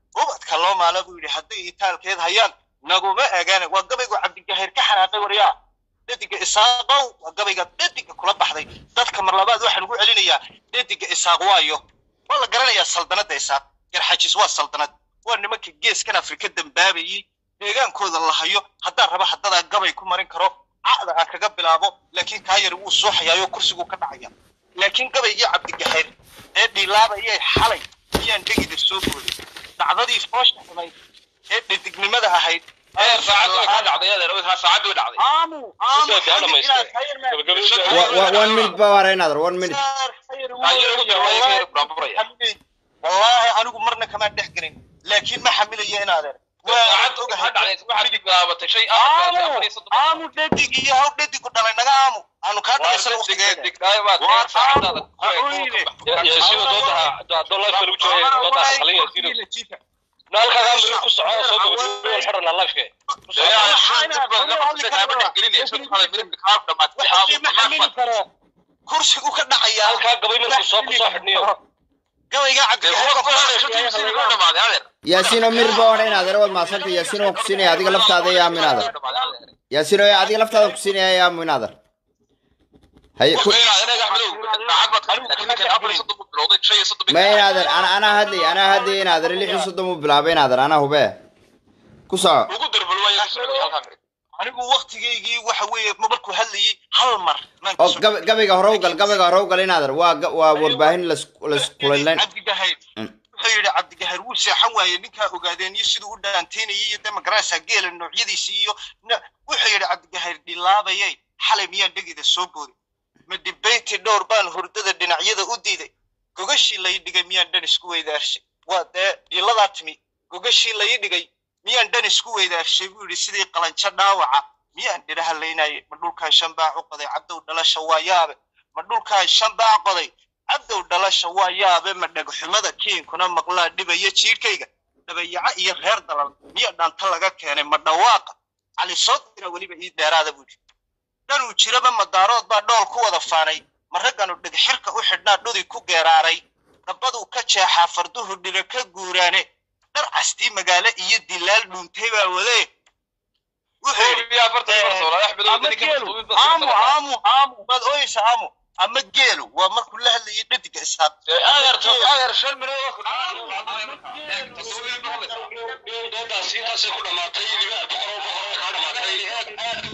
ubadka loo maala buu yidhi hadday itaalkeed hayaan naguma eegaane waa gabaygu cabdigahir ka xanaaqay waryaa dhediga isaaqow waa gabayga dhediga kula baxday dadka mar labaad waxaan ugu celinayaa dhediga isaaq waayo waa la garanayaa saldanadda isaaq garxajis waa saldanad waa nimanka geeskan afrika dambaabayey deegaankooda la hayo haddaan raba haddadaa gabay ku marin karo caqda aan kaga bilaabo laakiin kaa yar wuu suuxayaayoo kursiguu ka dhacaya laakiin gabaygii cabdigahir ee dhilaabayay xalay miyaan dhegida soo booday dhacdadii foosha xumayd ee dhedignimada ahayd adeer saacaddu way kaa dhacday adeer way kaa saacaddu way dhacday aamu aamu Soo daa dhamaystay. Wa- wa- one minute ba waara inaadar one minute wallaahi anigu marna kamaan dhex gelin laakiin ma xamilayo in adeer saacaddu waxaa dhacday waxaad bilaabatay shay aad aamu afar iyo soddon aamu dhadig iyo haw dhadigu dhalay naga aamu aanu kaa dhamaysana waqtigeeda digdaay baad Waa keen saacadaada aamu, ha u yidhi. yaasiino doodaha doon life lagu jooga doodaha qalin yaasiino naalkaagaa miri ku soco soo gabagabay xirana lifeke kursigu ka dhacaya halkaa gabay markuu soo ku soo xidhniyo gabayga yaasiino mir ba waara inaadar waad mahadsantay yaasiino waan ku siinaya adiga laftaada yaa aamu inaadar yaasiino adiga laftaada ku siinaya yaa aamu inaadar haye ku ma inaadar ana anaa hadlay anaa hadlay inaadar lix iyo soddon buu bilaabay inaadar anaa hube ku soco anigu waktigaygii waxa weeye markuu hadlayay hal mar maan oo kusoo- gab- gabayga hore u gal gabayga hore u gal inaadar waa ga- waa warbaahin las laskulayn cabdigahayr Mm. wuxuu yidhi cabdigahayr wuu seexan waaye ninkaa ogaadeen iyo siduu u dhaantaynayay iyo dee magaraysaa geela noocyadiisi iyo na- wuxuu yidhi cabdigahayr dhilaabayay xalay miyaan dhegida soo booday ma dibayti dhowr baan hurdada dhinacyada u diiday gogashii lay dhigay miyaan dhan isku weydaarshay waa dee dhiladaa timi gogashii lay dhigay miyaan dhan isku weydaarshay buu yidhi sidii qalanjo dhaawaca miyaan dhiraha laynayay ma dhulkaan shan baac u qoday cabdow dhalasha waa yaabe ma dhulkaan shan baac qoday cabdow dhalasha waa yaabe ma dhagxumada kiinkuna maqlaa dhibaya jiirkayga dhabayaco iyo reer dalal miya dhaanta laga keenay ma dhawaaqa cali soo dira weliba ii dheeraada buu yidhi dhanuu jiraba madaarood baa dhool ku wada faanay ma ragganu dhegxirka u xidhnaa dhudi ku geeraaray dhabbaduu ka jeexaa farduhu dhira ka guuraane dhar castii magaalo iyo dilaal dhuuntay baa wadee wuxuu yidhi ama geelu aamu aamu aamu baad ooyeysa aamu ama geelu waa markuu la hadlayay dhadiga isaaq doodaasi intaasay ku dhamaatay libaa boqoroo boqoroo kaa dhamaatay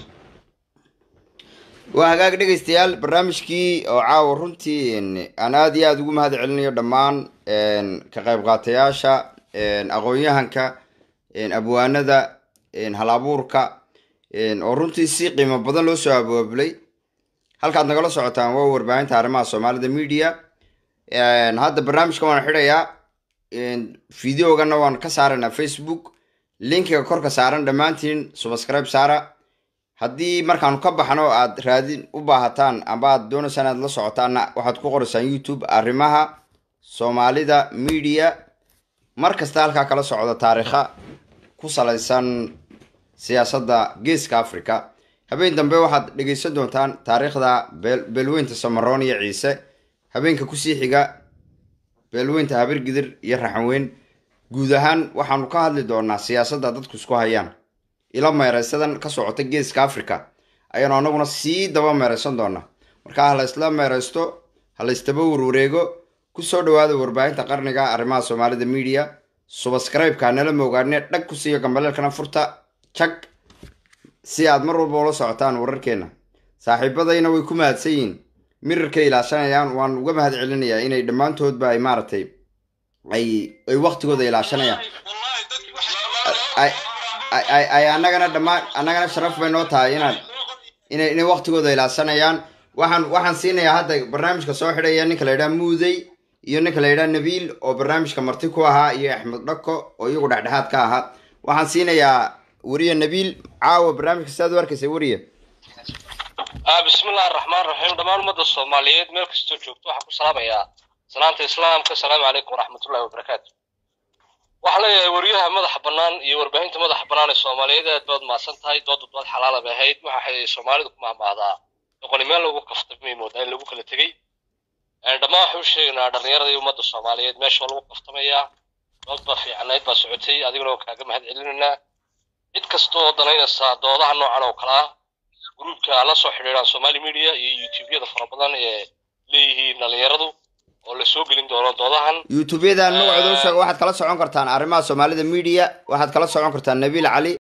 waa hagaag dhegaystayaal barnaamijkii oo caawa runtii aan aada iyo aada ugu mahad celinayo dhammaan ka qayb qaatayaasha aqoon-yahanka abwaanada halabuurka oo runtii si qiimo badan loo soo abaabulay halkaad nagala socotaan waa warbaahinta arrimaha soomaalida media hadda barnaamijka waan xidhayaa videogana waan ka saaraynaa facebook linkiga korka saaran dhammaantiin subscribe saara haddii markaanu ka baxno aad raadin u baahataan amba aad doonaysaan inaad la socotaanna waxaad ku qoraysaan youtube arrimaha soomaalida media mar kasta halkaa kala socda taariikha ku salaysan siyaasadda geeska africa habeen dambe waxaad dhegaysan doontaan taariikhda beel- beelweynta samaroon iyo ciise habeenka kusii xiga beelweynta habirgidir iyo raxanweyn guud ahaan waxaanu ka hadli doonaa siyaasadda dadku isku hayaan ila meeraysadan ka socota geeska africa ayaanu anaguna sii daba meeraysan doonaa marka ha la isla meeraysto ha la isdaba warwareego kusoo dhawaada warbaahinta qarniga arrimaha soomaalida media subscribe-ka nala moogaane dhag ku siiyo gambaleelkana furta jag si aad mar walba ula socotaan wararkeena saaxiibadayna way ku mahadsan yihiin mirarkay ilaashanayaan waan uga mahad celinayaa inay dhammaantoodba ay maaragtay ay ay waqtigooda ilaashanayaan ay ay- ay ay annagana dhammaan annagana sharaf bay noo tahay inaan inay inay waqtigooda ilaashanayaan waxaan waxaan siinayaa hadda barnaamijka soo xidhaya ninka la yidhaha muudey iyo ninka la yidhaha nabiil oo barnaamijka marti ku ahaa iyo axmed dhako oo iyagu dhexdhexaad ka ahaa waxaan siinayaa weriye nabiil caawa barnaamijka sidaad u arkaysa weriye بسم الله الرحمن الرحيم دمان ummadda Soomaaliyeed meel kastoo joogto waxaan ku salaamayaa salaanta islaamka assalaamu calaykum waraxmatullaahi wabarakaatu waxaa leeyahay wariyaha madaxa bannaan iyo warbaahinta madaxa bannaan ee Soomaaliyeed aad baad mahadsan tahay dooddu dood xalaal bay ahayd waxa ay Soomaalidu ku mahmahdaa doqoni meel lagu kaftamay moodaa in lagu kala tegey dhammaan waxaan u sheegaynaa dhallinyarada iyo ummadda Soomaaliyeed meesha waa lagu kaftamayaa dood baa fiicanayd baa socotay adiguna waan kaaga mahad celinaynaa cid kasta oo danaynaysa doodaha noocan oo kale ah gruubka la soo xidhiidhaan somali media iyo youtube-yada fara badan ee leeyihiin dhalinyaradu oo la soo gelin doono doodahan youtube-yadan magacooda u sheega waxaad kala socon kartaan arrimaha soomaalida media waxaad kala socon kartaan nabiil cali